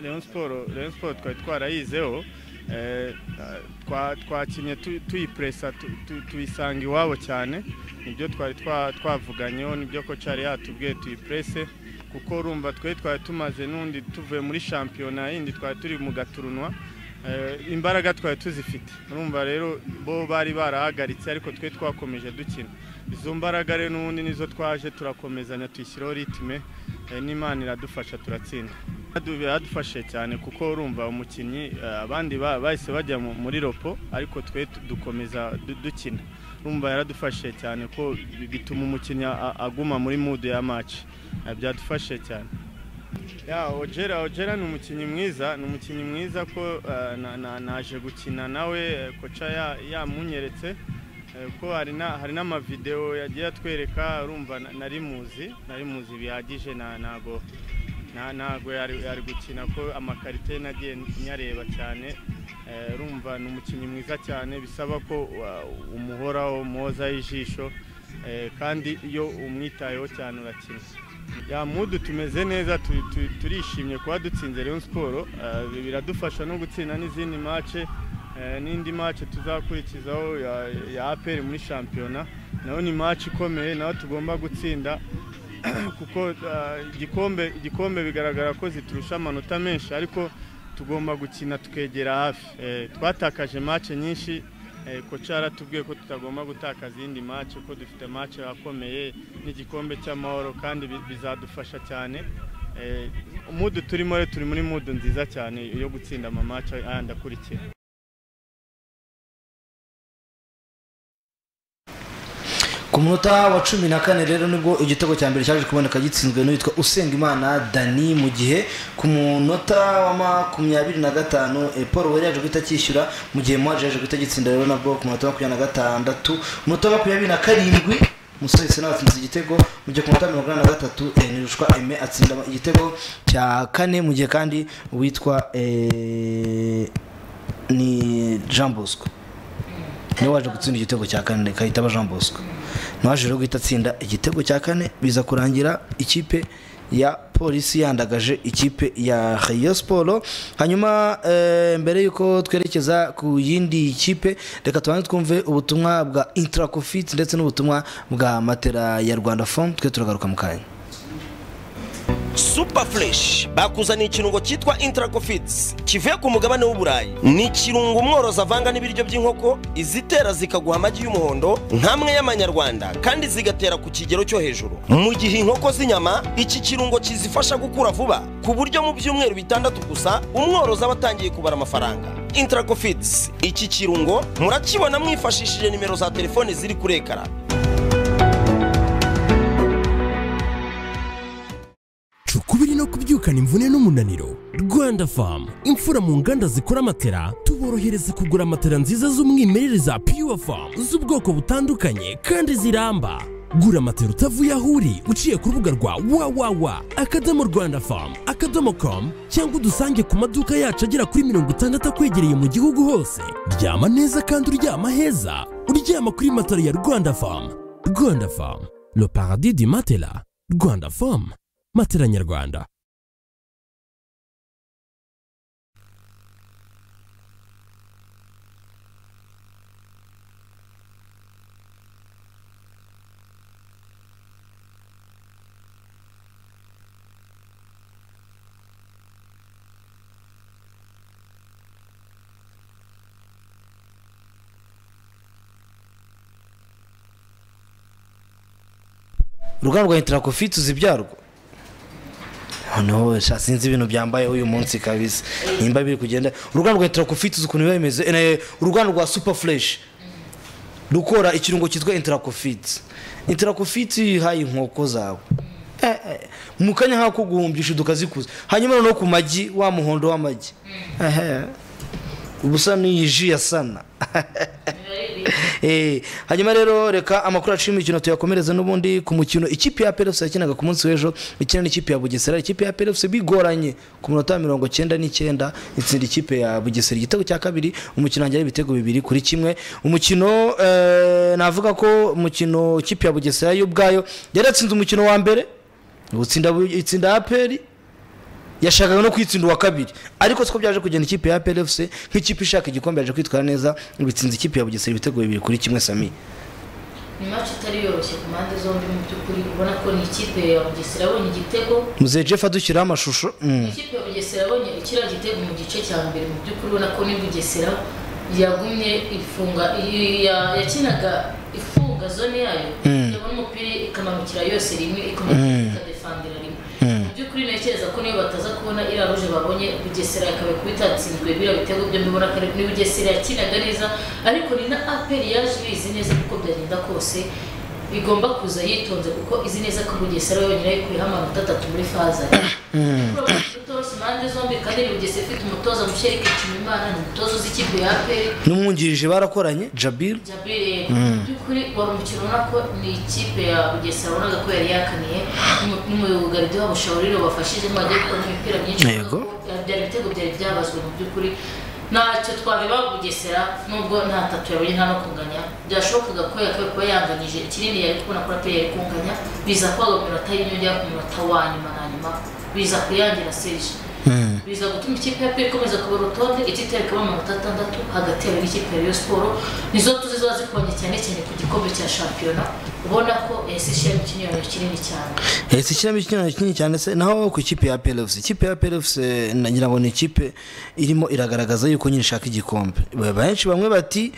Rayon Sport Rayon Sport twari twarayizeho eh, twa- twakinnye tu- tuyipresa tu- tu- tuyisanga iwabo cyane nibyo twari twa- twavuganyeho nibyo ko cyari yatubwiye tuyiprese kuko urumva twe twari tumaze n'undi tuvuye muri shampiyona yindi twari turi mu gaturunwa Eh, imbaraga twari tuzifite urumva rero bo bari barahagaritse ariko twe twakomeje dukina izo mbaraga rero n'ubundi nizo twaje turakomezanya tuyishyiraho ritime eh, n'imana iradufasha turatsinda Biradu- biradufashije cyane kuko urumva umukinnyi eh, abandi ba- bahise bajya mu- muri ropo ariko twe dukomeza du- dukina urumva yaradufashije cyane ko bituma umukinnyi a- aguma muri mudu ya maci byadufashije cyane ya ojera ojera ni umukinnyi mwiza ni umukinnyi mwiza ko eh, na- na- naje gukina nawe eh, koca ya- yamunyeretse eh, ko hari na- hari n'amavidewo yagiye atwereka urumva na- nari muzi nari muzi bihagije na- ntago nta- ntago yari yari gukina ko amakarite nagiye nyareba cyane Eh, urumva ni umukinnyi mwiza cyane bisaba ko wa- umuhoraho mwoza ijisho eh, kandi iyo umwitayeho cyane urakina ya mudu tumeze neza tu- tu- turishimye kuba dutsinze Rayon Sport eh, biradufasha no gutsinda n'izindi mace eh, n'indi mace tuzakurikizaho ya- ya APR muri shampiyona nayo ni mace ikomeye nayo tugomba gutsinda kuko eh, igikombe igikombe bigaragara ko ziturusha amanota menshi ariko tugomba gukina tukegera hafi Eh, twatakaje mace nyinshi eh, koca yaratubwiye ko tutagomba gutakaza iyindi mace ko dufite mace akomeye n'igikombe cy'amahoro kandi bi- bizadufasha cyane Eh, umudu turimo rero turi muri mudu nziza cyane yo gutsinda amamace ayandi akurikira ku munota wa cumi na kane rero nibwo igitego cya mbere cyaje kuboneka gitsinzwe n'uwitwa usengimana dani mu gihe ku munota wa makumyabiri na gatanu eh, paul wari yaje guhita akishyura mu gihe mwaje yaje guhita agitsinda rero nabwo ku munota wa makumyabiri na gatandatu umunota wa makumyabiri na karindwi umusore nawe atsinze igitego mu gihe ku munota wa mirongo inani na gatatu eh, nirushwa aime atsinda igitego cya kane mu gihe kandi uwitwa eh, ni jean bosco niwe waje gutsinda igitego cya kane kahita aba jean bosco naje rero guhita atsinda igitego cya kane biza kurangira ikipe ya polisi yandagaje ikipe ya Rayon Sport hanyuma eh, mbere y'uko twerekeza ku yindi kipe reka tubanze twumve ubutumwa bwa intracofit ndetse n'ubutumwa bwa matera ya rwanda fom twe turagaruka mu kanya super fresh bakuzaniye ikirungo cyitwa intracofits kivuye ku mugabane w'uburayi ni ikirungo umworozi avanga n'ibiryo by'inkoko izitera zikaguha amagi y'umuhondo nk'amwe y'amanyarwanda kandi zigatera ku kigero cyo hejuru mu gihe inkoko z'inyama iki kirungo kizifasha gukura vuba ku buryo mu byumweru bitandatu gusa umworozi aba atangiye kubara amafaranga intracofits iki kirungo murakibona mwifashishije nimero za telefone ziri kuri ekara ukubiri no kubyukana imvune n'umunaniro rwanda famu imfura mu nganda zikora matera tuborohereza kugura matera nziza z'umwimerere za pure famu z'ubwoko butandukanye kandi ziramba gura matera utavuye aho uri uciye ku rubuga rwa wawawa akadomo rwanda famu akadomo komu cyangwa udusange ku maduka yacu agera kuri mirongo itandatu akwegereye mu gihugu hose ryama neza kandi uryama heza uryama kuri matera ya rwanda famu rwanda famu le paradis du matela rwanda famu matera nyarwanda uruganda rwa intracofit uzibyarwo noneho sha sinzi ibintu byambaye uyu munsi kabisa nimba biri kugenda uruganda rwa intracofit uzi ukuntu biba bimeze Eh, uruganda rwa super fresh rukora ikirungo cyitwa intracofit intracofit ihaye inkoko zawe Eh, eh, mu kanya nk'ako guhumbisha dukazikuza hanyuma noneho ku magi wa muhondo w'amagi Ehe. ubusa n'iyi ji ya sana Eh, hanyuma rero reka amakuru yacu y'imikino tuyakomereze n'ubundi ku mukino ikipe ya PLFC yakinaga ku munsi w'ejo ikina n'ikipe ya Bugesera ikipe ya PLFC bigoranye ku munota wa mirongo cyenda n'icyenda itsinda ikipe ya Bugesera igitego cya kabiri umukino wanjye ibitego bibiri kuri kimwe umukino eh, navuga ko umukino ikipe ya Bugesera yo ubwayo yari yatsinze umukino wa mbere utsinda itsinda APR yashakaga no kwitsinda uwa kabiri ariko siko byaje kugenda ikipe ya PLFC nk'ikipe ishaka igikombe yaje kwitwara neza bitsinze ikipe ya Bugesera ibitego bibiri kuri kimwe Sami ni maci itari yoroshye ku mpande zombi mu by'ukuri ubona ko ni ikipe ya bugesera yabonye igitego Muzehe Jeff adushyiraho amashusho mm. ikipe ya bugesera yabonye kiriya gitego mu gice cya mbere mu by'ukuri ubona ko ni bugesera yagumye ifunga i- ya- yakinaga ifunga zone yayo yabona umupira ikamanukira yose rimwe ikomeza ikadefandira rimwe mu by'ukuri ntekereza ko niyo bataza kubona iriya ruje babonye bugesera yakabaye kuba itatsinzwe biriya bitego byo mbibona kare ni bugesera yakinaga neza ariko ni na aperi yaje ibizi neza kuko byagenda kose bigomba kuza yitonze kuko izi neza ko bugesera yonyine ayikuyeho amanota atatu muri faza rutoroshye impande zombi kandi ni bugesera ifite umutoza mushyerike nshimimana ni umutoza uzi ikipe ya aperi n'umwungirije barakoranye jabil Jabiri by'ukuri wari umukino ubona ko ni ikipe ya Bugesera ubonaga ko yari yakaniye n'umu- n'umuyugaride wabo Shauriro bafashije mu bagiye gukora imipira myinshi Yego. Byari- byari ibitego byari byabazwe mu by'ukuri ntacyo twabeba Bugesera nubwo nta tatu yabonye nta no kunganya byashobokaga ko yakwiye kuba yanganyije ikinini yari kubona ko atari yari kunganya biza kubaga ku minota y'inyongera ku munota wa nyuma na nyuma biza kuyangira Serge biza gutuma ikipe ya pe ikomeza kuba urutonde ititari kuba amanota atandatu hagati yawe n'ikipe ya Rayon siporo nizo tuzi ziba zikoranye cyane cyane ku gikombe cya shampiyona ubona ko ese ishyiramo ikinyuranyo kinini cyane ese ikiramo ikinyuranye kinini cyane se naho ku ikipe ya plfc ikipe ya plfc nagira ngo ni ikipe irimo iragaragaza yuko nyine ishaka igikombe benshi bamwe bati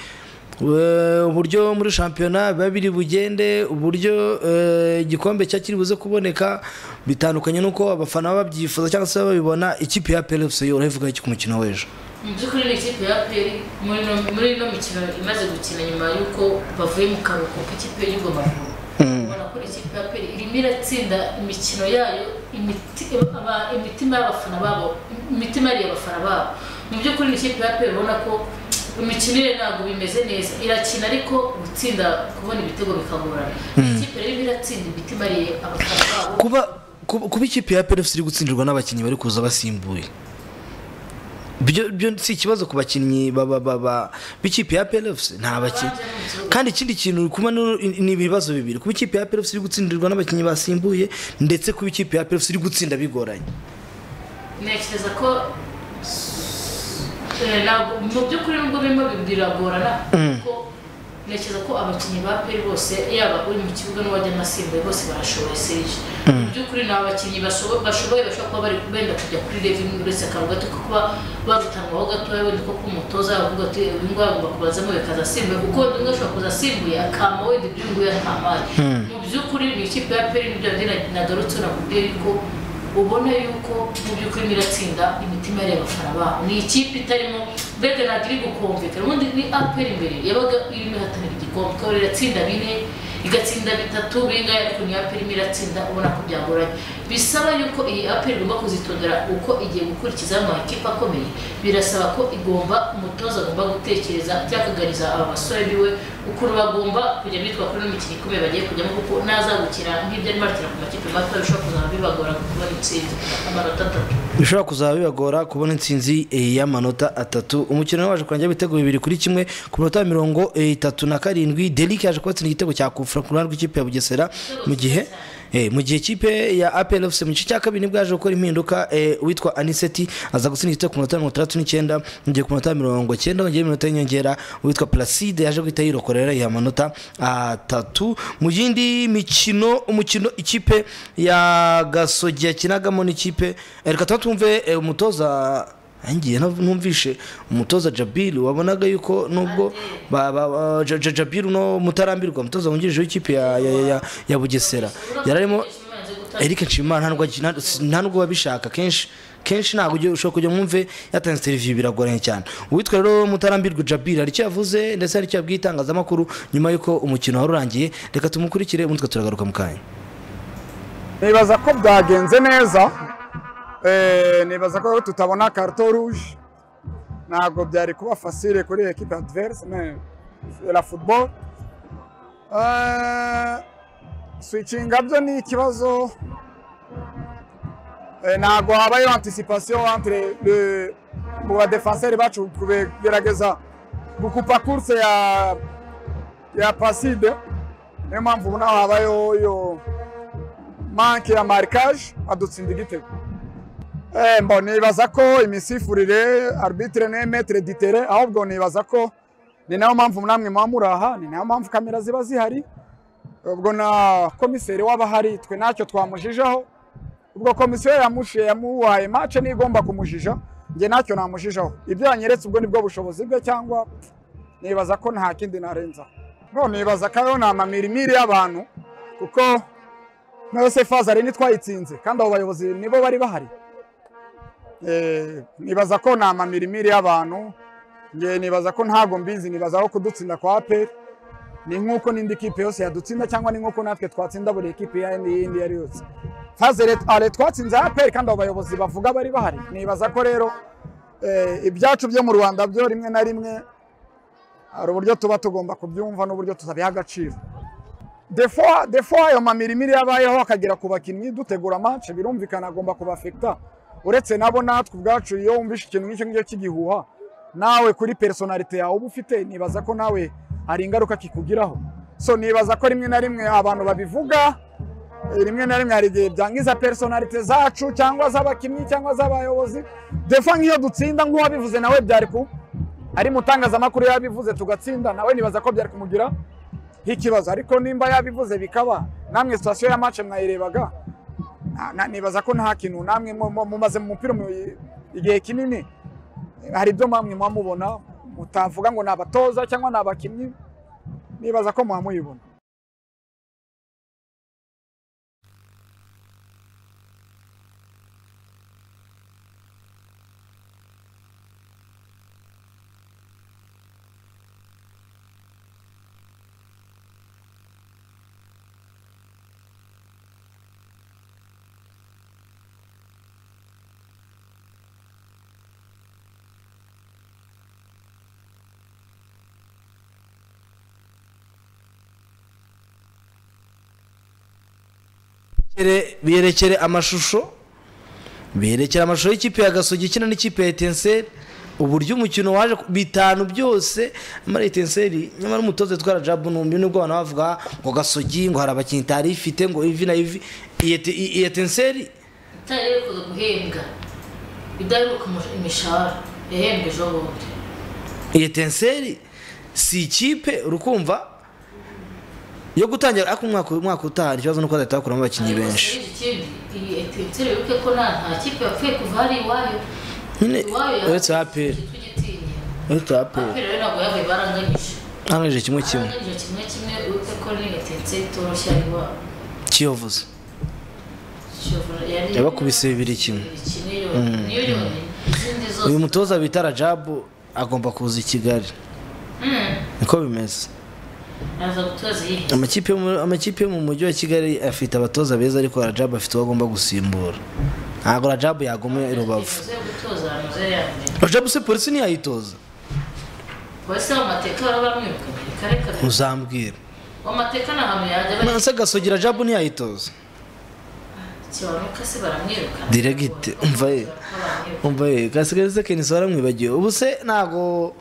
"We, uburyo muri shampiyona biba biri bugende uburyo eh, igikombe cya kiri buze kuboneka bitandukanye n'uko abafana baba babyifuza cyangwa se babibona ikipe ya plfc yo urabivuga iki ku mukino w'ejo mu by'ukuri ni ikipe ya peri muri ino- muri ino mikino imaze gukina nyuma y'uko bavuye mu karuhuko k'ikipe y'urwo Mavubi ubona ko ikipe ya peri irimo iratsinda imikino yayo imiti- aba- imitima y'abafana babo imitima yariye abafana babo mu by'ukuri ni ikipe ya peri ubona ko imikinire ntabwo bimeze neza irakina ariko gutsinda kubona ibitego bikagorana ikipe rero irimo iratsinda imitima yariye abafana babo kuba kuba kuba ikipe ya plfc iri gutsindirwa n'abakinnyi bari kuza basimbuye byo byo si ikibazo ku bakinnyi ba- ba- ba- ba- b'ikipe ya plfc nta bakinnyi kandi ikindi kintu uri kubona ni- ni ibibazo bibiri kuba ikipe ya plfc iri gutsindirwa n'abakinnyi basimbuye ndetse kuba ikipe ya plfc iri gutsinda bigoranye ntekereza ko eh, ntabwo- mu by'ukuri nubwo birimo biragorana kuko ntekereza ko abakinnyi ba peri bose yaba uri mu kibuga n'uwajya amasimbuye bose barashoboye serije mu by'ukuri ni abakinnyi bashobo- bashoboye bashobora kuba bari benda kujya kuri revenue uretse akarugato ko kuba barutanwaho gatoya wenda ko kuba umutoza yavuga ati uyu nguyu agomba kubazamo bikaza asimbuye kuko undi umwe ashobora kuza asimbuye akama wenda ibyo uyu nguyu atamaye mu by'ukuri ni ikipe ya peri n'ibyo nari nagarutse nakubwiye yuko ubona yuko mu by'ukuri niratsinda imitima yari abafana babo ni ikipe itarimo mbega ntabwo iri gukomvekana ubundi ni aperi imbere yabaga irimo ihatanira igikombe ikaba iratsinda bine igatsinda bitatu bingana ariko ni aperi irimo iratsinda ubona ko byagoranye bisaba yuko iyi aperi igomba kuzitondera uko igiye gukurikiza amakipe akomeye birasaba ko igomba umutoza agomba gutekereza cyangwa akaganiriza aba basore biwe ukuntu bagomba kujya bitwa kuri ino mikino ikomeye bagiye kujyamo kuko n'azagukina nk'ibyo arimo arakina ku makipe mato bishobora kuzaba bibagora kubona intsinzi amanota atatu bishobora kuzaba bibagora kubona intsinzi eh, y'amanota atatu umukino waje kurangira ibitego bibiri kuri kimwe ku minota ya mirongo eh, itatu na karindwi derike yaje kubatsinda igitego cya kufura ku ruhande rw'ikipe ya bugesera mu gihe eh, mu gihe ikipe ya apl fc mu gice cya kabiri nibwo yaje gukora impinduka eh, uwitwa aniseti aza gutsinda igitego ku minota mirongo itandatu n'icyenda mu gihe ku minota ya mirongo icyenda hongera iminota y'inyongera uwitwa placide yaje guhita yirokorera rero yiha amanota atatu mu yindi mikino umukino ikipe ya gasogi yakinagamo n'ikipe eh, reka tuba twumve eh, umutoza ngiye numvishe umutoza jabiri wabonaga yuko nubwo ba- ba- ba- Ja- Ja- jabiri uno mutarambirwa umutoza wungirije w'ikipe ya, ya, ya, ya- ya bugesera yararimo eric nshimimana nta nubwo agi- nta- si- nta nubwo babishaka kenshi kenshi ntabwo ujya- ushobora kujya mwumve yatanze televiziyo biragoranye cyane uwitwa rero mutarambirwa jabiri hari icyo yavuze ndetse hari icyo yabwiye itangazamakuru nyuma y'uko umukino wari urangiye reka tumukurikire ubundi turagaruka mu kanya nibaza ko byagenze neza Eh, nibaza ko tutabona karito ruje ntabwo byari kuba fasire kuri ekipa adiverse me la football Eh, switchinga byo ni ikibazo Eh, ntabwo habayeho anticipation entre le- mu badefenseri bacu kugerageza gukupa kurse ya ya paside niyo mpamvu ubu naho habayeho iyo manke ya marikaje adutsinda igitego Eh, mbo nibaza ko imisifurire arbitre ne metre ditere ahubwo nibaza ko ni nayo mpamvu namwe muba muraha ni nayo mpamvu kamera ziba zihari ubwo na komiseri w'abahari twe ntacyo twamujijaho ubwo komisiyo yamushe yamuhaye mace niyo igomba kumujija njye ntacyo namujijaho ibyo yanyeretse ubwo nibwo bushobozi bwe cyangwa nibaza ko nta kindi narenzaho no nibaza ko ariyo ni amamirimiri y'abantu kuko nayo sefazarene twayitsinze kandi abo bayobozi nibo bari bahari Eh, nibaza ko ni amamirimiri y'abantu ngewe nibaza ko ntago mbizi nibaza ko kudutsinda kwa aperi ni nk'uko n'indi kipe yose yadutsinda cyangwa ni nk'uko natwe twatsinda buri kipe y'indi iyo ari yose faze re- ale twatsinze aperi kandi abo bayobozi bavuga bari bahari nibaza ko rero eh, ibyacu byo mu rwanda byo rimwe na rimwe hari uburyo tuba tugomba kubyumva n'uburyo tuzabiha agaciro defo defo ayo mamirimiri yabayeho akagera ku bakinnyi dutegura match birumvikana agomba kubafekta uretse nabo natwe ubwacu iyo wumvishe ikintu nk'icyo ngicyo cy'igihuha nawe kuri personalite yawe uba ufite nibaza ko nawe hari ingaruka kikugiraho so nibaza ko rimwe na rimwe abantu babivuga eh, rimwe na rimwe hari igihe byangiza personalite zacu cyangwa z'abakinnyi cyangwa z'abayobozi defo nk'iyo dutsinda nk'uwabivuze nawe byari ku ari mu tangazamakuru yabivuze tugatsinda nawe nibaza ko byari kumugira nk'ikibazo ariko nimba yabivuze bikaba namwe sitasiyo ya mace mwayirebaga na- na- nibaza ko nta kintu namwe mu- mu- mumaze mu mupira mu- igihe kinini hari ibyo mwamwe mwamubona mutavuga ngo ni abatoza cyangwa ni abakinnyi nibaza ko mwamuyibona Biyerekere- biyerekere amashusho biyerekere amashusho y'ikipe ya gasogi ikina n'ikipe ya etenseri uburyo umukino waje ku- bitanu byose nyamara etenseri nyamara umutoza witwara jabu numbi nubwo abantu bavuga ngo gasogi ngo hari abakinnyi itari ifite ngo ivi na ivi iyi Ete- iyi etenseri itaherukaga guhembwa idaheruka umush- imishahara yahembwe ejo bundi iyi etenseri si ikipe urukumva yo gutangira ariko umwaka umwaka utaha ikibazo nuko bazahita bakuramo abakinnyi benshi Ariko ikindi iyi etenseri wibuke ko nta nta kipe yapfuye kuva hari iwayo nyine iwayo uretse aperi tugitinya uretse aperi aperi rero ntabwo yabaye baranganyije arangije kimwe kimwe baranganyije kimwe kimwe wibuke ko ni etenseri itoroshye ari iwabo kiyovuze Kiyovu- yari- yabakubise bibiri kimwe kimwe yonyine niyo yonyine izindi zose uyu mutoza bita rajabu agomba kuza i kigali niko bimeze araza gutoza iyi amakipe yo mu- amakipe yo mu mujyi wa kigali afite abatoza beza ariko rajabu afite uwo agomba gusimbura ntabwo rajabu yaguma i rubavu uze gutoza ahantu uze yambaye rajabu se polisi ntiyayitoza polisi amateka barabamwirukanye reka reka uzambwira amateka ni ahantu yajya bajya se gasogi rajabu ntiyayitoza kibanuka se baramwirukana Diregite, umva ye. Baramwirukana. umva ye gasigaye se kenisi waramwibagiwe ubu se ntago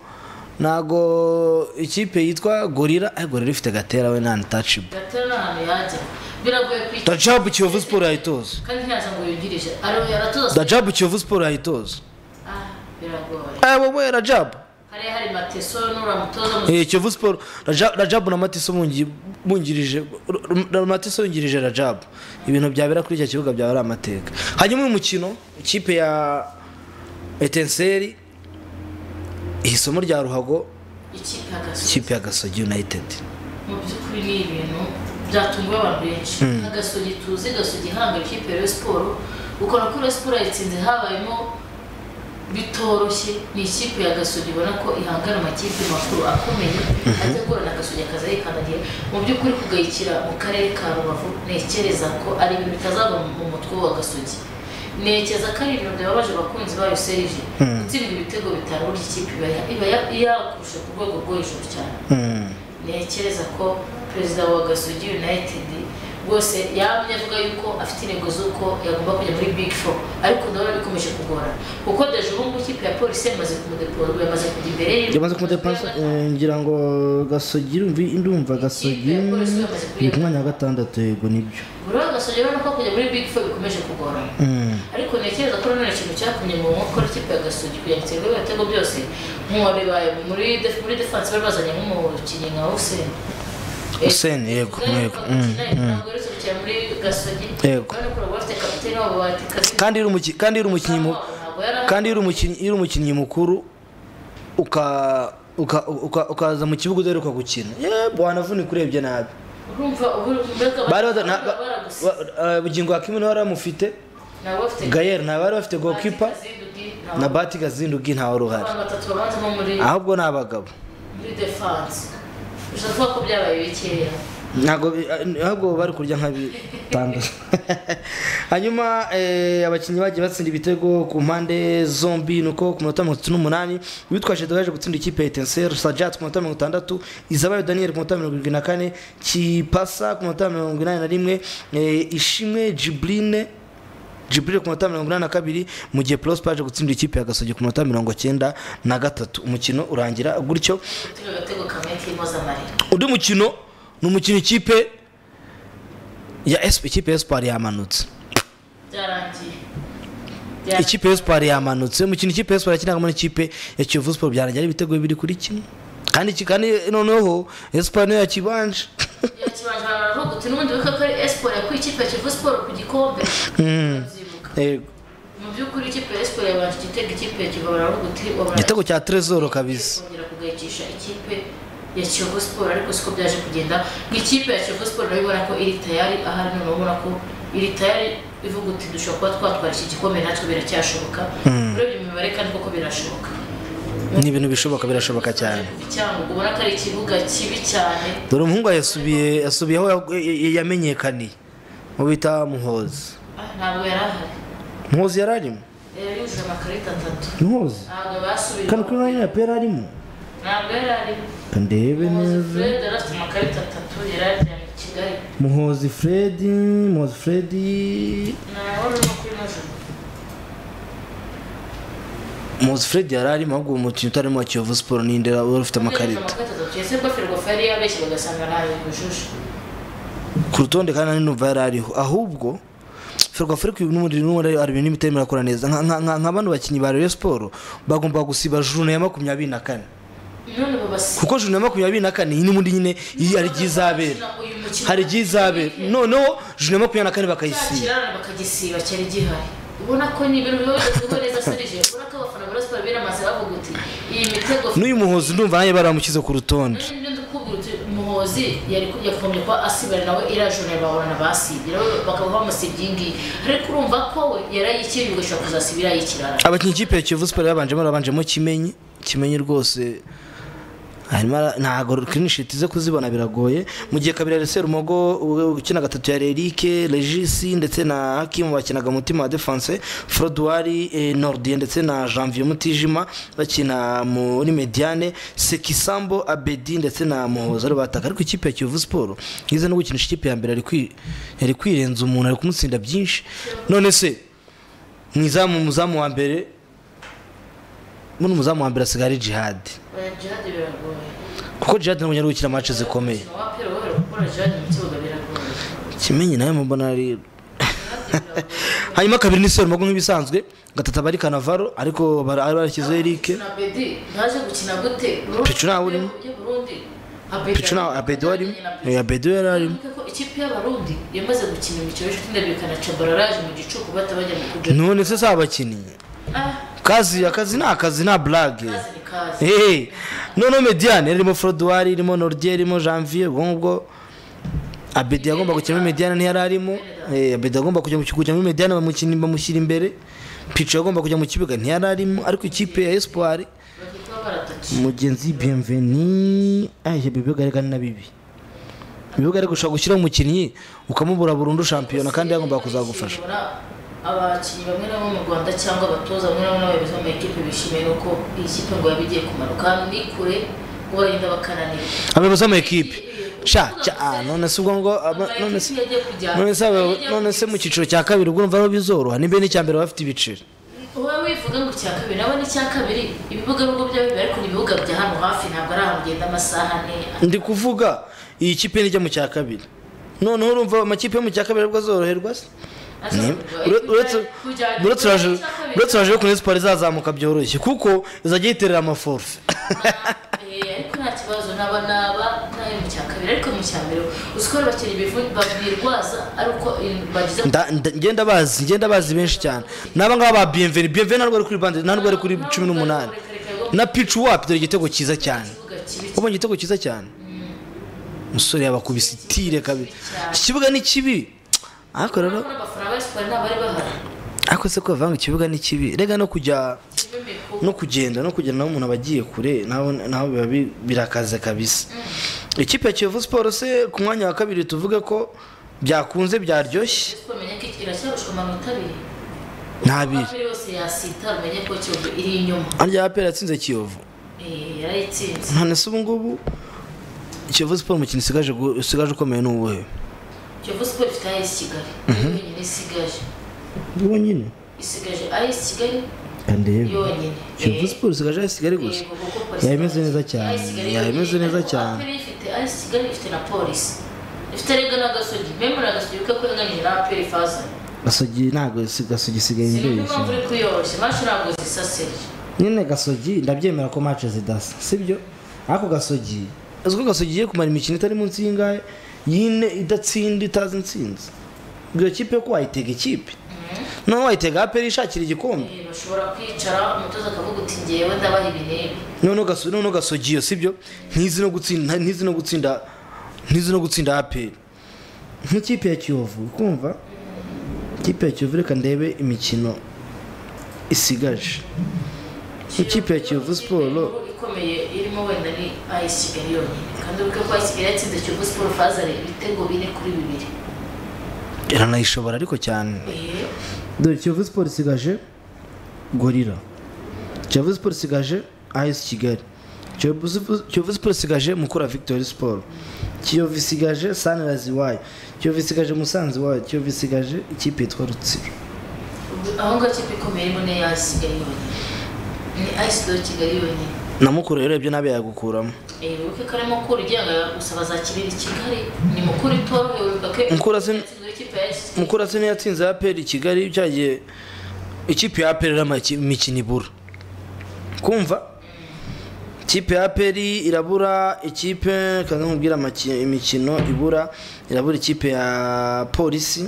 ntago ikipe yitwa gorira eh gorira ifite gatera we nta ntacibwa gatera ni ahantu yajya biragoye kwica rajabu kiyovu siporo yayitoza kandi ntiyaza ngo yungirije ariwe yaratoza rajabu kiyovu siporo yayitoza Ah, biragoye Eh, wowe rajabu hari hari mateso n'uramutoza mu Eh, Kiyovu Sport Raja- Rajabu na Matiso bungi- bungirije Ra- Ra- Matiso yungirije Rajabu ibintu byabera kuri icyo kibuga byaba ari amateka hanyuma uyu mukino ikipe ya Etenseri isomo rya Ruhago ikipe y'agasozi ikipe ya Gasogi United mu by'ukuri ni ibintu byatunguye abantu benshi agasogi tuzi gasogi ihanga ikipe ya Rayon siporo ukora ko Rayon siporo yayitsinze habayemo bitoroshye ni ikipe ya gasogi ubona ko ihangana amakipe makuru akomeye ajya agorana gasogi akaza yikandagira mu by'ukuri kugayikira mu karere ka rubavu ntekereza ko ari ibintu bitazava mu mutwe wa gasogi ntekereza ko ari ibintu byababaje abakunzi bayo serije gutsinda ibitego bitanu burya ikipe iba ya- iba ya- yakurusha ku rwego rwo hejuru cyane ntekereza ko perezida wa gasogi united rwose yamye avuga yuko afite intego z'uko yagomba kujya muri big four ariko ndabona bikomeje kugorana kuko deje ubu ngubu ikipe ya polisi yamaze kumudepora yamaze kujya imbere ye yamaze kumudepansa ngira ngo Gasogi ndumva Gasogi ni kumwanya wa gatandatu yego nibyo buri wese gasogi urabona ko kujya muri big four bikomeje kugorana ariko ntekereza ko nanone ikintu cyatumye mu nkokora ikipe ya gasogi kugira ngo itsinda ibitego byose nk'uwabibaye muri def- muri defanse bari bazanye nk'umukinnyi nka hussein Hussein yego yego mm. Yego. kandi iri umuki- kandi iri umukinnyi mu- kandi iyo uri umukinnyi iyo uri umukinnyi mukuru uka uka- uka- ukaza mu kibuga udaheruka gukina yebo wanavunika urebye nabi Bari bada- na- ba- bose Wa- eh, bugingo hakimi nawe wari amufite nta bafite gayeri nta bari bafite gokipa na na bati gazindugi ntawe wari uhari abantu batatu babanza bo muri ahubwo ni abagabo muri defanse ushobora kuvuga ko byabaye bikeya ntabwo bi- eh, ahubwo bari kurya nka bitandatu hanyuma eh, abakinnyi bagiye batsinda ibitego ku mpande zombi nuko ku minota mirongo itatu n'umunani witwaje yaje gutsinda ikipe ya etenseri sajat ku minota mirongo itandatu izabayo daniel ku minota mirongo irindwi na kane kipasa ku minota mirongo inani na rimwe eh, ishimwe jibrine jibril ku minota mirongo inani na kabiri mu gihe prosper yaje gutsindira ikipe ya gasogi ku minota mirongo cyenda na gatatu umukino urangira gutyo gutega agatego kamwe k'imoza amarira undi mukino ni umukino ikipe ya esp ikipe ya espoir yamanutse byarangiye ikipe ya espoir yamanutse umukino ikipe ya espoir yakinagamo n'ikipe ya kiyovu sport byarangiye ari ibitego bibiri kuri kimwe kandi ki- kandi noneho espoir niyo yakibanje yakibanje baravuga uti n'ubundi wibuke ko ari esiporo yakuye ikipe ya kivu siporo ku gikombe Uzyibuka. Yego. mu by'ukuri ikipe ya esiporo yabanje igitego ikipe ya kivu baravuga uti wabanje igitego cya trezoro kabisa kongera kugayikisha ikipe ya kivu siporo ariko siko byaje kugenda nk'ikipe ya kivu siporo urabibona ko iri tayari ahari noneho ubona ko iri tayari ivuga uti dushobora kuba twatwara iki gikombe natwe biracyashoboka urebye mu mibare kandi koko birashoboka ni ibintu bishoboka birashoboka cyane kuva i Cyangugu ubona ko ari ikibuga kibi cyane dore umuhungu yasubiye yasubiye aho ya- yamenyekaniye mu bita muhozi Ah, ntabwo yari ahari muhozi yari arimo yari yuzuye amakarita atatu muhozi ntabwo basubira kandi kuri rayini ya pera arimo ntabwo yari arimo ndebe umuyobozi neza fred yari afite amakarita atatu yari ajyanye i kigali muhozi fredi muhozi fredi ntawe urimo kuri majoro muhozi fredi yari arimo ahubwo uwo mukino utarimo wa kiyovu siporo ni ndera wari ufite amakarita amakarita atatu ese ko firigofa yari yabeshye bagasanga ntayo yujuje ku rutonde kandi numva yari ariho ahubwo ferwa afurika uyu n'ubundi n'ubundi hari ibintu imitarimo irakora neza Nka- nka- nka- nka bano bakinnyi ba rayon siporo bagomba gusiba juru ya makumyabiri na kane none babasiba kuko juru ya makumyabiri na kane iyi n'ubundi nyine iyi hari igihe izabera hari igihe izabera noneho juru ya makumyabiri na kane bakayisiba kirarana bakagisiba cyari gihari ubona ko ni ibintu biba bigezweho neza serije ubona ko abafana ba rasiporo biramaze bavuga uti iyi mitego n'uyu muhozi ndumva nanjye baramushyize ku rutonde Nibyo ndikubwira uti umuhozi yari yakomeje kuba asibira nawe iriya joro bahorana basibye bakaba bamusibye iyi ngiyi ariko urumva ko we yarayikiriye ugashobora kuzasiba iriya y'ikirara abakinnyi ikipe ya kiyovu siporo yabanjemo arabanjemo kimenyi kimenyi rwose harimo ara- ntago krinishiti ze kuzibona biragoye mu gihe kabiri yari serumogo u- ukina gatatu yari erike regisi ndetse na hakimu bakinaga mutima wa defanse froduwari eh, nordiye ndetse na janvier mutijima bakina muri mediane sekisambo abedi ndetse na muhoza ari bataka ariko ikipe ya kiyovu siporo yize no gukinisha ikipe ya mbere ari kwi- yari kwirenza umuntu ari kumutsinda byinshi none se mu izamu umuzamu wa mbere muno umuzamu wa mbere asigaye ari jihadi oya jihadi biragoye kuko jihadi ntabwo ari gukina match zikomeye umukino wa pera wera gukora jihadi mu kibuga biragoye kimenyi nawe mubona ari Jihadi biragoye hanyuma kabiri ni serumago nk'ibisanzwe gatatu aba ari kanavaro ariko bara- ari barashyizeho erike na bedi ntaje gukina gute Pichu nawe urimo. y'uburundi picu nawe abedi warimo abedi yari arimo Wibuke ko ikipe y'abarundi yamaze gukina imikino y'inshuti ndabirikana cabararaje mu gicuku batabajya mu kuja none se si abakinnyi ah kazi akazi ni akazi nta burage kazi ni kazi Hey, noneho mediane irimo froduwari irimo nordier irimo janvier ubwo ngubwo abedi yagomba gukinamo mediane ntiyari arimo Eh, abedi agomba kujya mu kigo kujya muri mediane bamukina- bamushyira imbere pico yagomba kujya mu kibuga ntiyari arimo ariko ikipe ya espoir bakikuba baratatu mugenzi bienveni aje bibiga reka ni na bibi bibiga ariko ushobora gushyiraho umukinnyi ukamubura burundu shampiyona kandi yagomba kuzagufasha Nshobora abakinnyi bamwe na bamwe mu rwanda cyangwa abatoza bamwe na bamwe n'abayobozi b'ama ekipe bishimiye nuko iyi kipe ngo yaba igiye kumanuka hano ni kure ngo bagenda bakananirwa abayobozi b'amakipe sha cya- ah, none se ubwo ngo aba- none se Amakipe yagiye kujyana. none se aba- none se mu cyiciro cya kabiri ubwo urumva aho bizoroha nimba n'icya mbere bafite ibiciro uba wivuga ngo icya kabiri nabo ni icya kabiri ibibuga nubwo byaba bibiri ariko ni ibibuga bya hano hafi ntabwo ari ahantu ugenda amasaha ane ndi kuvuga iyi kipe nijya mu cya kabiri noneho urumva amakipe yo mu cya kabiri aribwo azoroherwa se Ni- ure- uretse- uretse uraje- uretse uraje kuri siporo izazamuka byoroshye kuko izajya yiterera amaforfe Eh, ariko nta kibazo naba naba ntayo mu cya kabiri ariko mu cya mbere uzi ko abakinnyi bivu- babirwaza ari uko eh, bagize Nda- nda- ngenda bazi ngenda bazi benshi cyane n'aba ngaba ba biyemveni biyemveni ntabwo ari kuri bande ntabwo ari kuri cumi n'umunani na picu wapi dore igitego cyiza cyane ikibuga kibi wabonye igitego cyiza cyane umusore yabakubise itire kabiri iki kibuga ni kibi ariko rero n'abafana ba siporo ntabwo bari bahari ariko se kuvanga ikibuga ni kibi rega no kujya kimwe no kugenda no kugenda n'umuntu aba agiye kure naho naho biba bi- birakaze kabisa ikipe ya kiyovu siporo se ku mwanya wa kabiri tuvuge ko byakunze byaryoshye siporo menye ko iracyarushwa amanota abiri ntabiri amafi yose yasitara umenye ko kiyovu iri inyuma arya apera yatsinze kiyovu Eh, yarayitsinze none se ubu ngubu kiyovu siporo umukino usigaje gu- usigaje ukomeye ni uwuhe kiyovu siporo ifite ayisi kigali niyo yonyine isigaje yonyine isigaje ayisi kigali kandi yonyine kiyovu Eh, siporo isigaje ayisi kigali gusa yego, kuko polisi yaba imeze neza ifite cyane ayisi kigali yaba imeze yonyine, neza ariko cyane aperi ifite ayisi kigali ifite na polisi ifite rega n'agasogi memura agasogi kuko yaganije na aperi faza gasogi ntabwo si- gasogi isigaye sinumva impamvu imbeshya uri kuyoroshya mashi ntabwo zisaseje nyine gasogi ndabyemera ko match zidasa sibyo ariko gasogi uzi ko gasogi igiye kumara imikino itari munsi y'ingahe yine idatsinda itazi intsinzi iyo kipe ko wayitega ikipe noneho wayitega aperi ishakira igikombe Eh, bashobora kwicara umutoza akavuga uti ngewe ndabaha ibi n'ibi noneho gaso noneho gasogi iyo sibyo ntizi no gutsinda ntizi no gutsinda ntizi no gutsinda aperi nk'ikipe ya kiyovu kumva ikipe ya kiyovu reka ndebe imikino isigaje nk'ikipe ya kiyovu siporo ikomeye irimo wenda ni ayisi kigali yonyine kandi uri ko ayisi kigali yatsinze kiyovu siporo fazare ibitego bine kuri bibiri iranayishobora ariko cyane Eh, dore kiyovu siporo isigaje gorira kiyovu siporo isigaje ayesi kigali kiyovu Sp- kiyovu siporo isigaje mukura victory siporo kiyovu isigaje sanirayizi iwayo kiyovu isigaje musanze iwayo kiyovu isigaje ikipe yitwa rutsiro ubwo- aho ngaho ikipe ikomeye irimo ni ayisi kigali yonyine ni ayisi do kigali yonyine na mukura rero ibyo nabe yagukuramo Eh, wibuke ko ari mukuru ugenga gusaba za kirere kigali ni mukuru itorohewe wibuka ko Mukura sin- yatsinze ikipe ya AS Kigali. mukura se ntiyatsinze aperi kigali cyagiye ikipe ya aperi ari imikino ibura kumva ikipe ya aperi irabura ikipe kandi nkubwira amaki- imikino ibura irabura ikipe ya polisi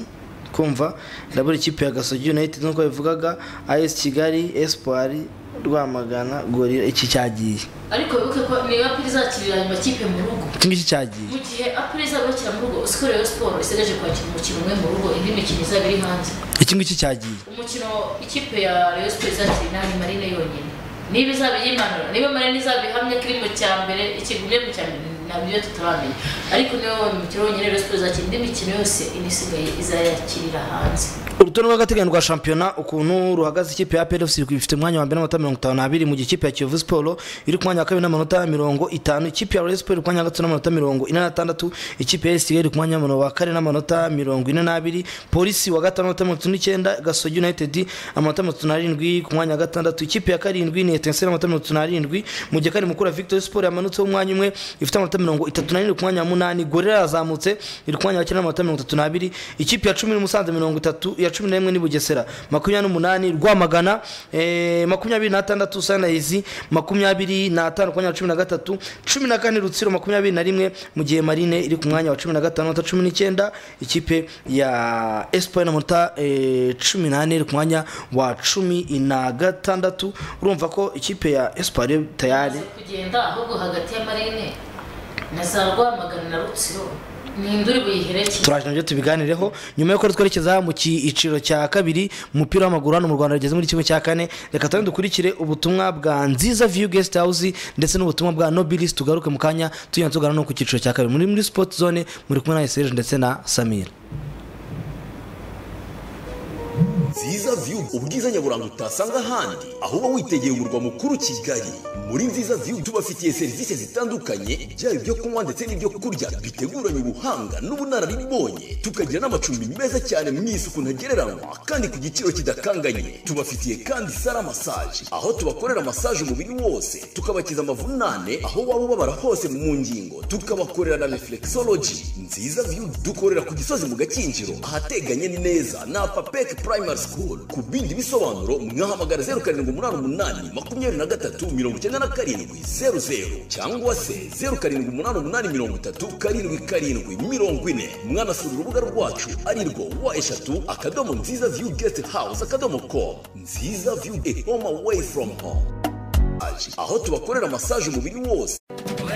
kumva irabura ikipe ya gasogi united nk'uko bivugaga as kigali espoir rwamagana gorira iki cyagiye ariko wibuke ko niyo apiri izakirira ayo makipe mu rugo iki ngiki cyagiye mu gihe apiri izaba bakira mu rugo uziko rero siporo isigaje kwakira umukino umwe mu rugo indi mikino izaba iri hanze iki ngiki cyagiye umukino ikipe ya rayon sports izakira inani marine yonyine niba izaba yimanura niba marine izaba ihamye ko iri mu cya mbere ikigumye mu cya mbere nabyo tutaramenya ariko niyo umukino wonyine rayon sports izakira indi mikino yose indi isigaye izayakirira hanze urutonde rw'agateganyo rwa shampiyona ukuntu ruhagaze ikipe ya plfc ifite umwanya wa mbere n'amanota mirongo itanu n'abiri mu gihe ikipe ya kiyovu siporo iri ku mwanya wa kabiri n'amanota mirongo itanu ikipe ya royal siporo iri ku mwanya wa gatatu n'amanota mirongo ine n'atandatu ikipe ya esitigari iri ku mwanya wa kane n'amanota mirongo ine n'abiri polisi wa gatanu n'amanota mirongo itatu n'icyenda gasogi united amanota mirongo itatu n'arindwi ku mwanya wa gatandatu ikipe ya karindwi ni etense n'amanota mirongo itatu n'arindwi mu gihe kari mukuru ya victory siporo yamanutseho umwanya umwe ifite amanota mirongo itatu n'arindwi ku mwanya wa munani gorira yazamutse iri ku mwanya wa cyenda n'amanota mirongo itatu n'abiri ikipe ya cumi n'umusanze mirongo itatu iya cumi n'imwe ni bugesera makumyabiri n'umunani rwamagana eh, makumyabiri n'atandatu sanayizi makumyabiri n'atanu ku mwanya wa cumi na gatatu cumi na kane rutsiro makumyabiri na rimwe mu gihe marine iri ku mwanya wa cumi na gatanu amanota cumi n'icyenda ikipe ya espoir amanota eh, cumi n'ane iri ku mwanya wa cumi na gatandatu urumva ko ikipe ya espoir yo tayari Umaze kugenda ahubwo hagati ya marine na za rwamagana na rutsiro ni induri buyiherekeye turaje nabyo tubiganireho nyuma y'uko rero twerekeza mu cyiciro cya kabiri umupira w'amaguru hano mu rwanda rugeze muri kimwe cya kane reka tujye dukurikire ubutumwa bwa nziza view guest house ndetse n'ubutumwa bwa nobilis tugaruke mu kanya tujya tugana no ku cyiciro cya kabiri muri muri sport zone muri kumwe na esereje ndetse na samira nziza view ubwiza nyaburanga utasanga ahandi aho uba witegeye umurwa mukuru kigali muri nziza view tubafitiye serivisi zitandukanye byaba ibyo kunywa ndetse n'ibyo kurya biteguranye ubuhanga n'ubunararibonye tukagira n'amacumbi meza cyane mu isuku ntagereranywa kandi ku giciro kidakanganye tubafitiye kandi sara masaje aho tubakorera masaje umubiri wose tukabakiza amavunane aho waba ubabara hose mu ngingo tukabakorera na reflexology nziza view dukorera ku gisozi mu gakinjiro ahateganye neza na papek primary school ku bindi bisobanuro mwahamagara zeru karindwi umunani umunani makumyabiri na gatatu mirongo icyenda na karindwi zeru zeru cyangwa se zeru karindwi umunani umunani mirongo itatu karindwi karindwi mirongo ine mwanasura urubuga rwacu ari rwo wa eshatu akadomo nziza view guest house akadomo com nziza view a home away from home aho tubakorera masaje umubiri wose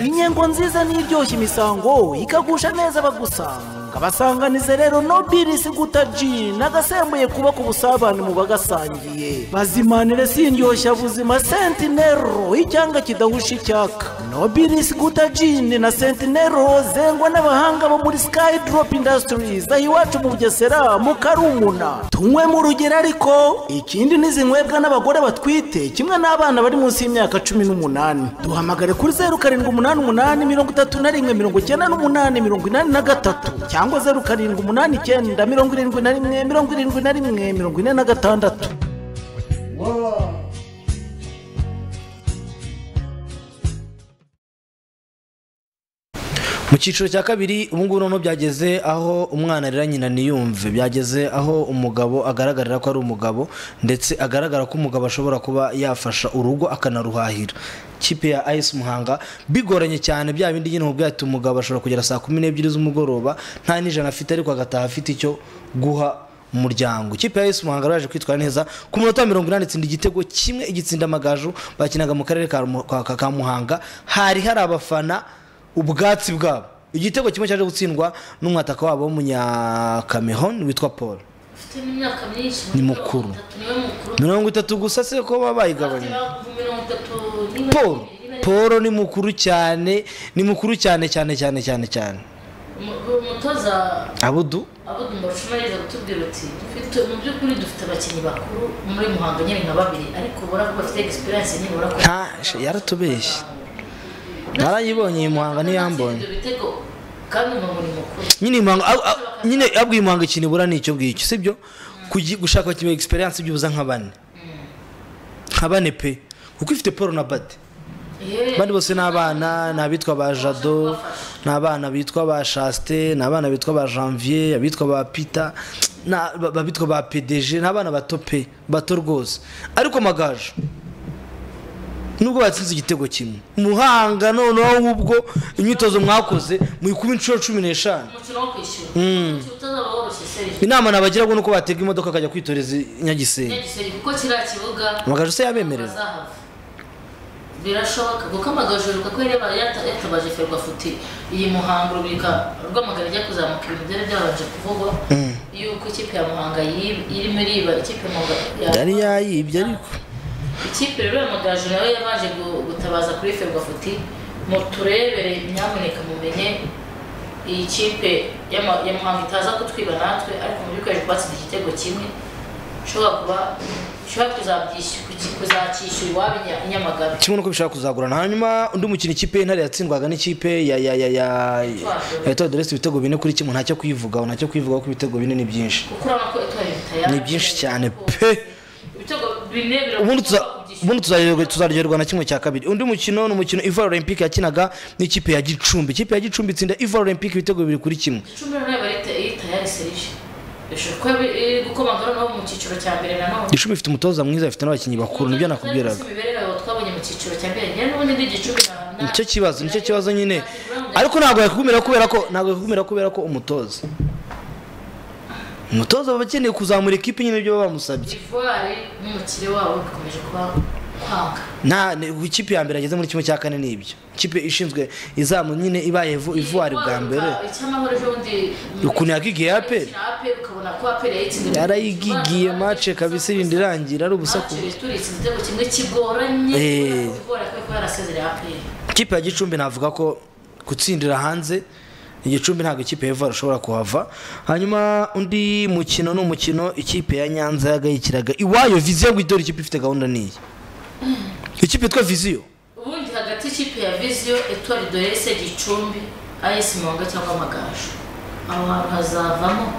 inyengo nziza n'iryoshya imisango ikagusha neza abagusanga abasanganize rero no birisi gutaji nagasembuye kubaka ubusabane mu bagasangiye bazimanire sindyoshya buzima sentinero icyanga kidahusha icyaka no birisi gutajini na sentinero zengwa n'abahanga bo muri skydrop industries aho iwacu mu bugesera mu karumuna tunywe mu rugero ariko ikindi nizinywebwa n'abagore batwite kimwe n'abana bari munsi y'imyaka cumi n'umunani duhamagare kuri zeru karindwi umunani umunani mirongo itatu na rimwe mirongo icyenda n'umunani mirongo inani na gatatu cyangwa zeru karindwi umunani icyenda mirongo irindwi na rimwe mirongo irindwi na rimwe mirongo ine na gatandatu mu cyiciro cya kabiri ubu ngubu noneho byageze aho umwana arira nyina niyumve byageze aho umugabo agaragarira ko ari umugabo ndetse agaragara ko umugabo ashobora kuba yafasha urugo akanaruhahira kipe ya ayisi muhanga bigoranye cyane bya bindi nyine mubwira ati umugabo ashobora kugera saa kumi n'ebyiri z'umugoroba nta n'ijana afite ariko agataha afite icyo guha umuryango ikipe ya esi muhanga yaje kwitwara neza ku munota wa mirongo inani itsinda igitego kimwe igitsinda amagaju bakinaga mu karere ka Mu- ka- ka- ka muhanga hari hari abafana ubwatsi bwabo igitego kimwe cyaje gutsindwa n'umwataka wabo w'umunyakameroni witwa paul ufite n'imyaka myinshi ni mukuru niwe mukuru mirongo itatu gusa se ko baba bayigabanya mirongo itatu paul paul ni mukuru cyane ni mukuru cyane cyane cyane cyane cyane Umu- umutoza abudu abo mbashumariza kutubwira ati dufite mu by'ukuri dufite abakinnyi bakuru muri muhanga nyine nka babiri ariko ubona ko bafite egisperiyanse nibura ko nta yaratubeshye narayibonye iyi muhanga ntiyambonye ibyo bitego kandi umuntu muri mukuru nyine impanga au- au- nyine abwiye impanga ikintu ibura ni icyo ngicyo sibyo Kugi- gushaka kimwe egisperiyanse by'ubuza nka bane nka bane pe kuko ifite paul na bade abandi bose ni abana ni abitwa ba jado ni abana bitwa ba chaste ni abana bitwa ba janvier abitwa ba pita ni aba- abitwa ba pdg ni abana bato pe bato rwose ariko amagaju nubwo batsinze igitego kimwe muhanga noneho w'ubwo imyitozo mwakoze muyikuba inshuro cumi n'eshanu umukino wo kwishyura Mm. utazaba woroshye serivisi inama nabagira ngo ni uko batega imodoka akajya kwitoreza i nyagisenyi nyagiseri kuko kiriya kibuga amagaju se yabemerera bazahava birashoboka kuko amagajuru ko yaba yata- yatabaje ferwafuti iyi muhanga urubika rw'amagara ajya kuzamuka ibintu byari byabanje kuvugwa yuko ikipe ya muhanga yib- irimo iriba ikipe ya Muhanga- ya yari yayibye ariko ikipe rero ya magaju nayo yabaje gu- gutabaza kuri ferwafuti muturebere nyamuneka mumenye iyi kipe y'ama- ya muhanga itaza kutwiba natwe ariko mu by'ukuri twatsinda igitego kimwe ushobora kuba ushobora kuzabyishyura kuzacyishyura iwabo i Nya- i nyamagabe kimwe nuko bishaka kuzagurana hanyuma undi mukino ikipe y'intare yatsindwaga n'ikipe ya ya ya ya ya Etoile de Reste ibitego bine kuri kimwe ntacyo kuyivugaho ntacyo kuyivugaho ko ibitego bine ni byinshi kuko urabona ko itwara ibitaya ni byinshi cyane pe ibitego bine ubundi biravuga tuza- ubundi tuzaryoherwa- tuzaryoherwa na kimwe cya kabiri undi mukino ni umukino ivoire olympique yakinaga n'ikipe ya gicumbi ikipe ya gicumbi itsinda ivoire olympique ibitego bibiri kuri kimwe icumi rero barita iyi tayari serije bishobora kuba iri- iri gukomangana nabo mu cyiciro cya mbere nanone gicumbi ifite umutoza mwiza ifite n'abakinnyi bakuru nibyo nakubwiraga imibereho yabo twabonye mu cyiciro cya mbere njyewe n'ubundi ndi gicumbi na nicyo kibazo nicyo kibazo nyine ariko ntabwo yakukumira kubera ko ntabwo yakukumira kubera ko umutoza umutoza baba bakeneye kuzamura ikipe nyine ibyo baba bamusabye ivoire n'umukire wabo bikomeje kuba kwanga nta ni- ikipe ya mbere yageze muri kimwe cya kane ni ibyo ikipe ishinzwe izamu nyine ibaye ivu- ivuwari bwa mbere icyamahoro ejo bundi ukuntu yagigiye aperi na ape ukabona ko ape yayitsinze yarayigigiye mace kabisa irindi irangira ari ubusaku turitse igitego kimwe kigoranye Eh. ivoire kubera ko yarasezereye ape ikipe ya gicumbi navuga ko gutsindira hanze igicumbi ntabwo ikipe ya ivoire ishobora kuhava hanyuma undi mukino ni umukino ikipe ya nyanza yagayikiraga iwayo viziyo ngo idore ikipe ifite gahunda niyi ikipe yitwa viziyo ubundi hagati y'ikipe ya viziyo etwari dorese gicumbi ayesi muhanga cyangwa amagaju aho hantu hazavamo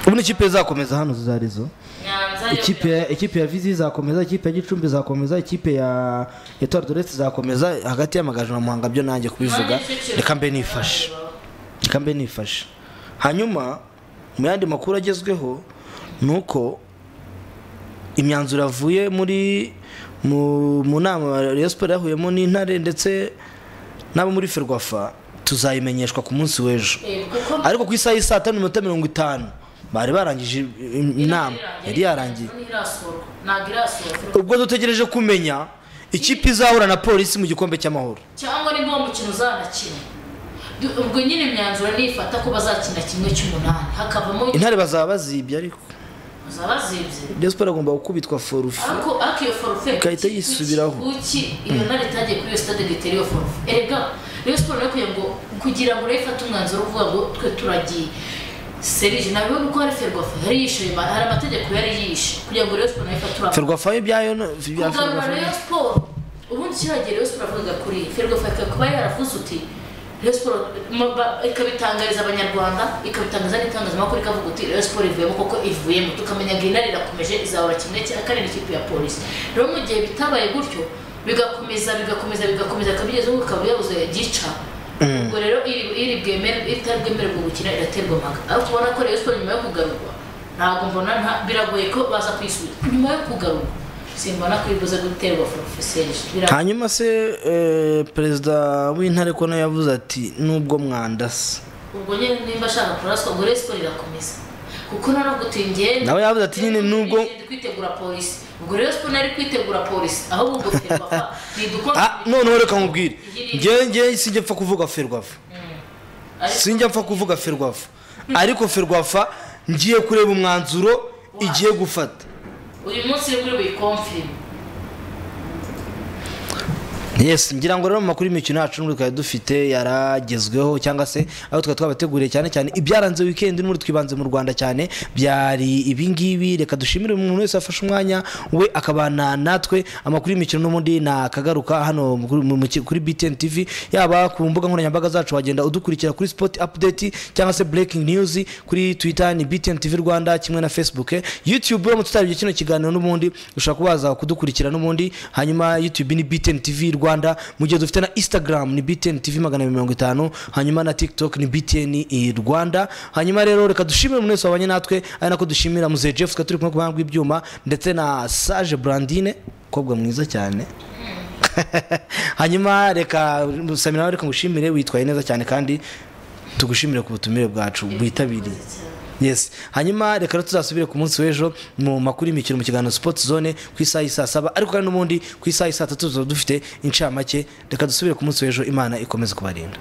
ubundi ikipe izakomeza hano zarizo nyanza yo ikipe ya- ikipe ya vizi izakomeza ikipe ya gicumbi izakomeza ikipe ya etoile de reste izakomeza hagati y'amagaju na muhanga byo nanjye kubivuga reka mbe nifashe reka mbe nifashe hanyuma mu yandi makuru agezweho ni uko imyanzuro yavuye muri mu mu nama Rayon Sport yahuyemo n'intare ndetse n'abo muri ferwafa tuzayimenyeshwa ku munsi w'ejo ariko ku isaha y'i saa tanu n'iminota mirongo itanu bari barangije im- inama yari yarangiye ntirasurwa ntabwo irasurwa ubwo dutegereje kumenya ikipe izahura na polisi mu gikombe cy'amahoro cyangwa nimba uwo mukino uzanakina Du- ubwo nyine imyanzuro nifata ko bazakina kimwe cy'umunani hakavamo intare bazaba bazibye ariko bazaba bazibye Rayon Sport agomba gukubitwa forufe ariko ariko iyo forufe igahita yisubiraho kuki iyo Mm. ntare itagiye kuri iyo sitade igahita iriho forufe erega rero siporo yo kugira ngo kugira ngo urebe ifate umwanzuro uvuga ngo twe turagiye serije ntabwo nuko hari ferwafa yari yishe ma- hari amategeko yari yishe kugira ngo rero siporo nayo ifate urabona ferwafa yo ibyayo no- ibya kugarura Ferwafa rero yo- siporo ubundi kiragera rero siporo avugaga kuri ferwafa ikaba kuba yaravuze uti rero siporo ma- ba- ikabitangariza abanyarwanda ikabitangaza n'itangazamakuru ikavuga uti rero siporo ivuyemo koko ivuyemo tukamenya ngo intare irakomeje izahora kimwe cya kane n'ikipe ya polisi rero mu gihe bitabaye gutyo bigakomeza bigakomeza bigakomeza bikabigeza ubu bikaba byabuze gica Mm. ubwo rero iri iri bwemere itari bwemererwa gukina iraterwa mpaka ariko ubona ko rero siporo nyuma yo kugarurwa ntabwo mbona nta- biragoye ko baza kwisubira nyuma yo kugarurwa simbona ko ibuze guterwa forofeseje hanyuma se eh, perezida w'intare ko nawe yavuze ati nubwo mwandasa ubwo nyine nimba ashaka kuraswa ubwo rero siporo irakomeza kuko nta no gutingiye nawe yavuze ati nyine nubwo kwitegura polisi ubwo rero siporo nari kwitegura polisi ahubwo ubwo ferwafa nidukora Ah, noneho reka nkubwire ngewe ngewe sinjya mfa kuvuga ferwafa sinjya mfa kuvuga ferwafa ariko ferwafa ngiye kureba umwanzuro igiye gufata uyu munsi rero uri buyikomfirime yes ngira ngo rero mu makuru y'imikino yacu n'ubu twari dufite yaragezweho cyangwa se aho twari twabateguriye cyane cyane ibyaranze wikendi n'ubu twibanze mu rwanda cyane byari ibingibi reka dushimire umuntu wese wafashe umwanya we akabana natwe amakuru y'imikino n'ubundi nakagaruka hano mu- mu- mu- kuri btn tv yaba ku mbuga nkoranyambaga zacu wagenda udukurikira kuri sport update cyangwa se breaking news kuri twitter ni btn tv rwanda kimwe na facebook youtube uramutse utarabye kino kiganiro n'ubundi ushobora kuba waza kudukurikira n'ubundi hanyuma youtube ni btn tv rwanda mu gihe dufite na instagram ni btn tv magana abiri mirongo itanu hanyuma na tiktok ni btn rwanda hanyuma rero reka dushimire umuntu wese wabanye natwe ari nako dushimira muzehe jeff twari turi kumwe ku buhanga bw'ibyuma ndetse na sage brandine umukobwa mwiza cyane hanyuma reka samira nawe reka ngushimire witwaye neza cyane kandi tugushimire ku butumire bwacu bwitabiriye yes hanyuma reka rero tuzasubire ku munsi w'ejo mu makuru y'imikino mu kiganiro sport zone ku isaha y'i saa saba ariko kandi n'ubundi ku isaha y'i saa tatu tuzaba dufite incamake reka dusubire ku munsi w'ejo imana ikomeze kubarinda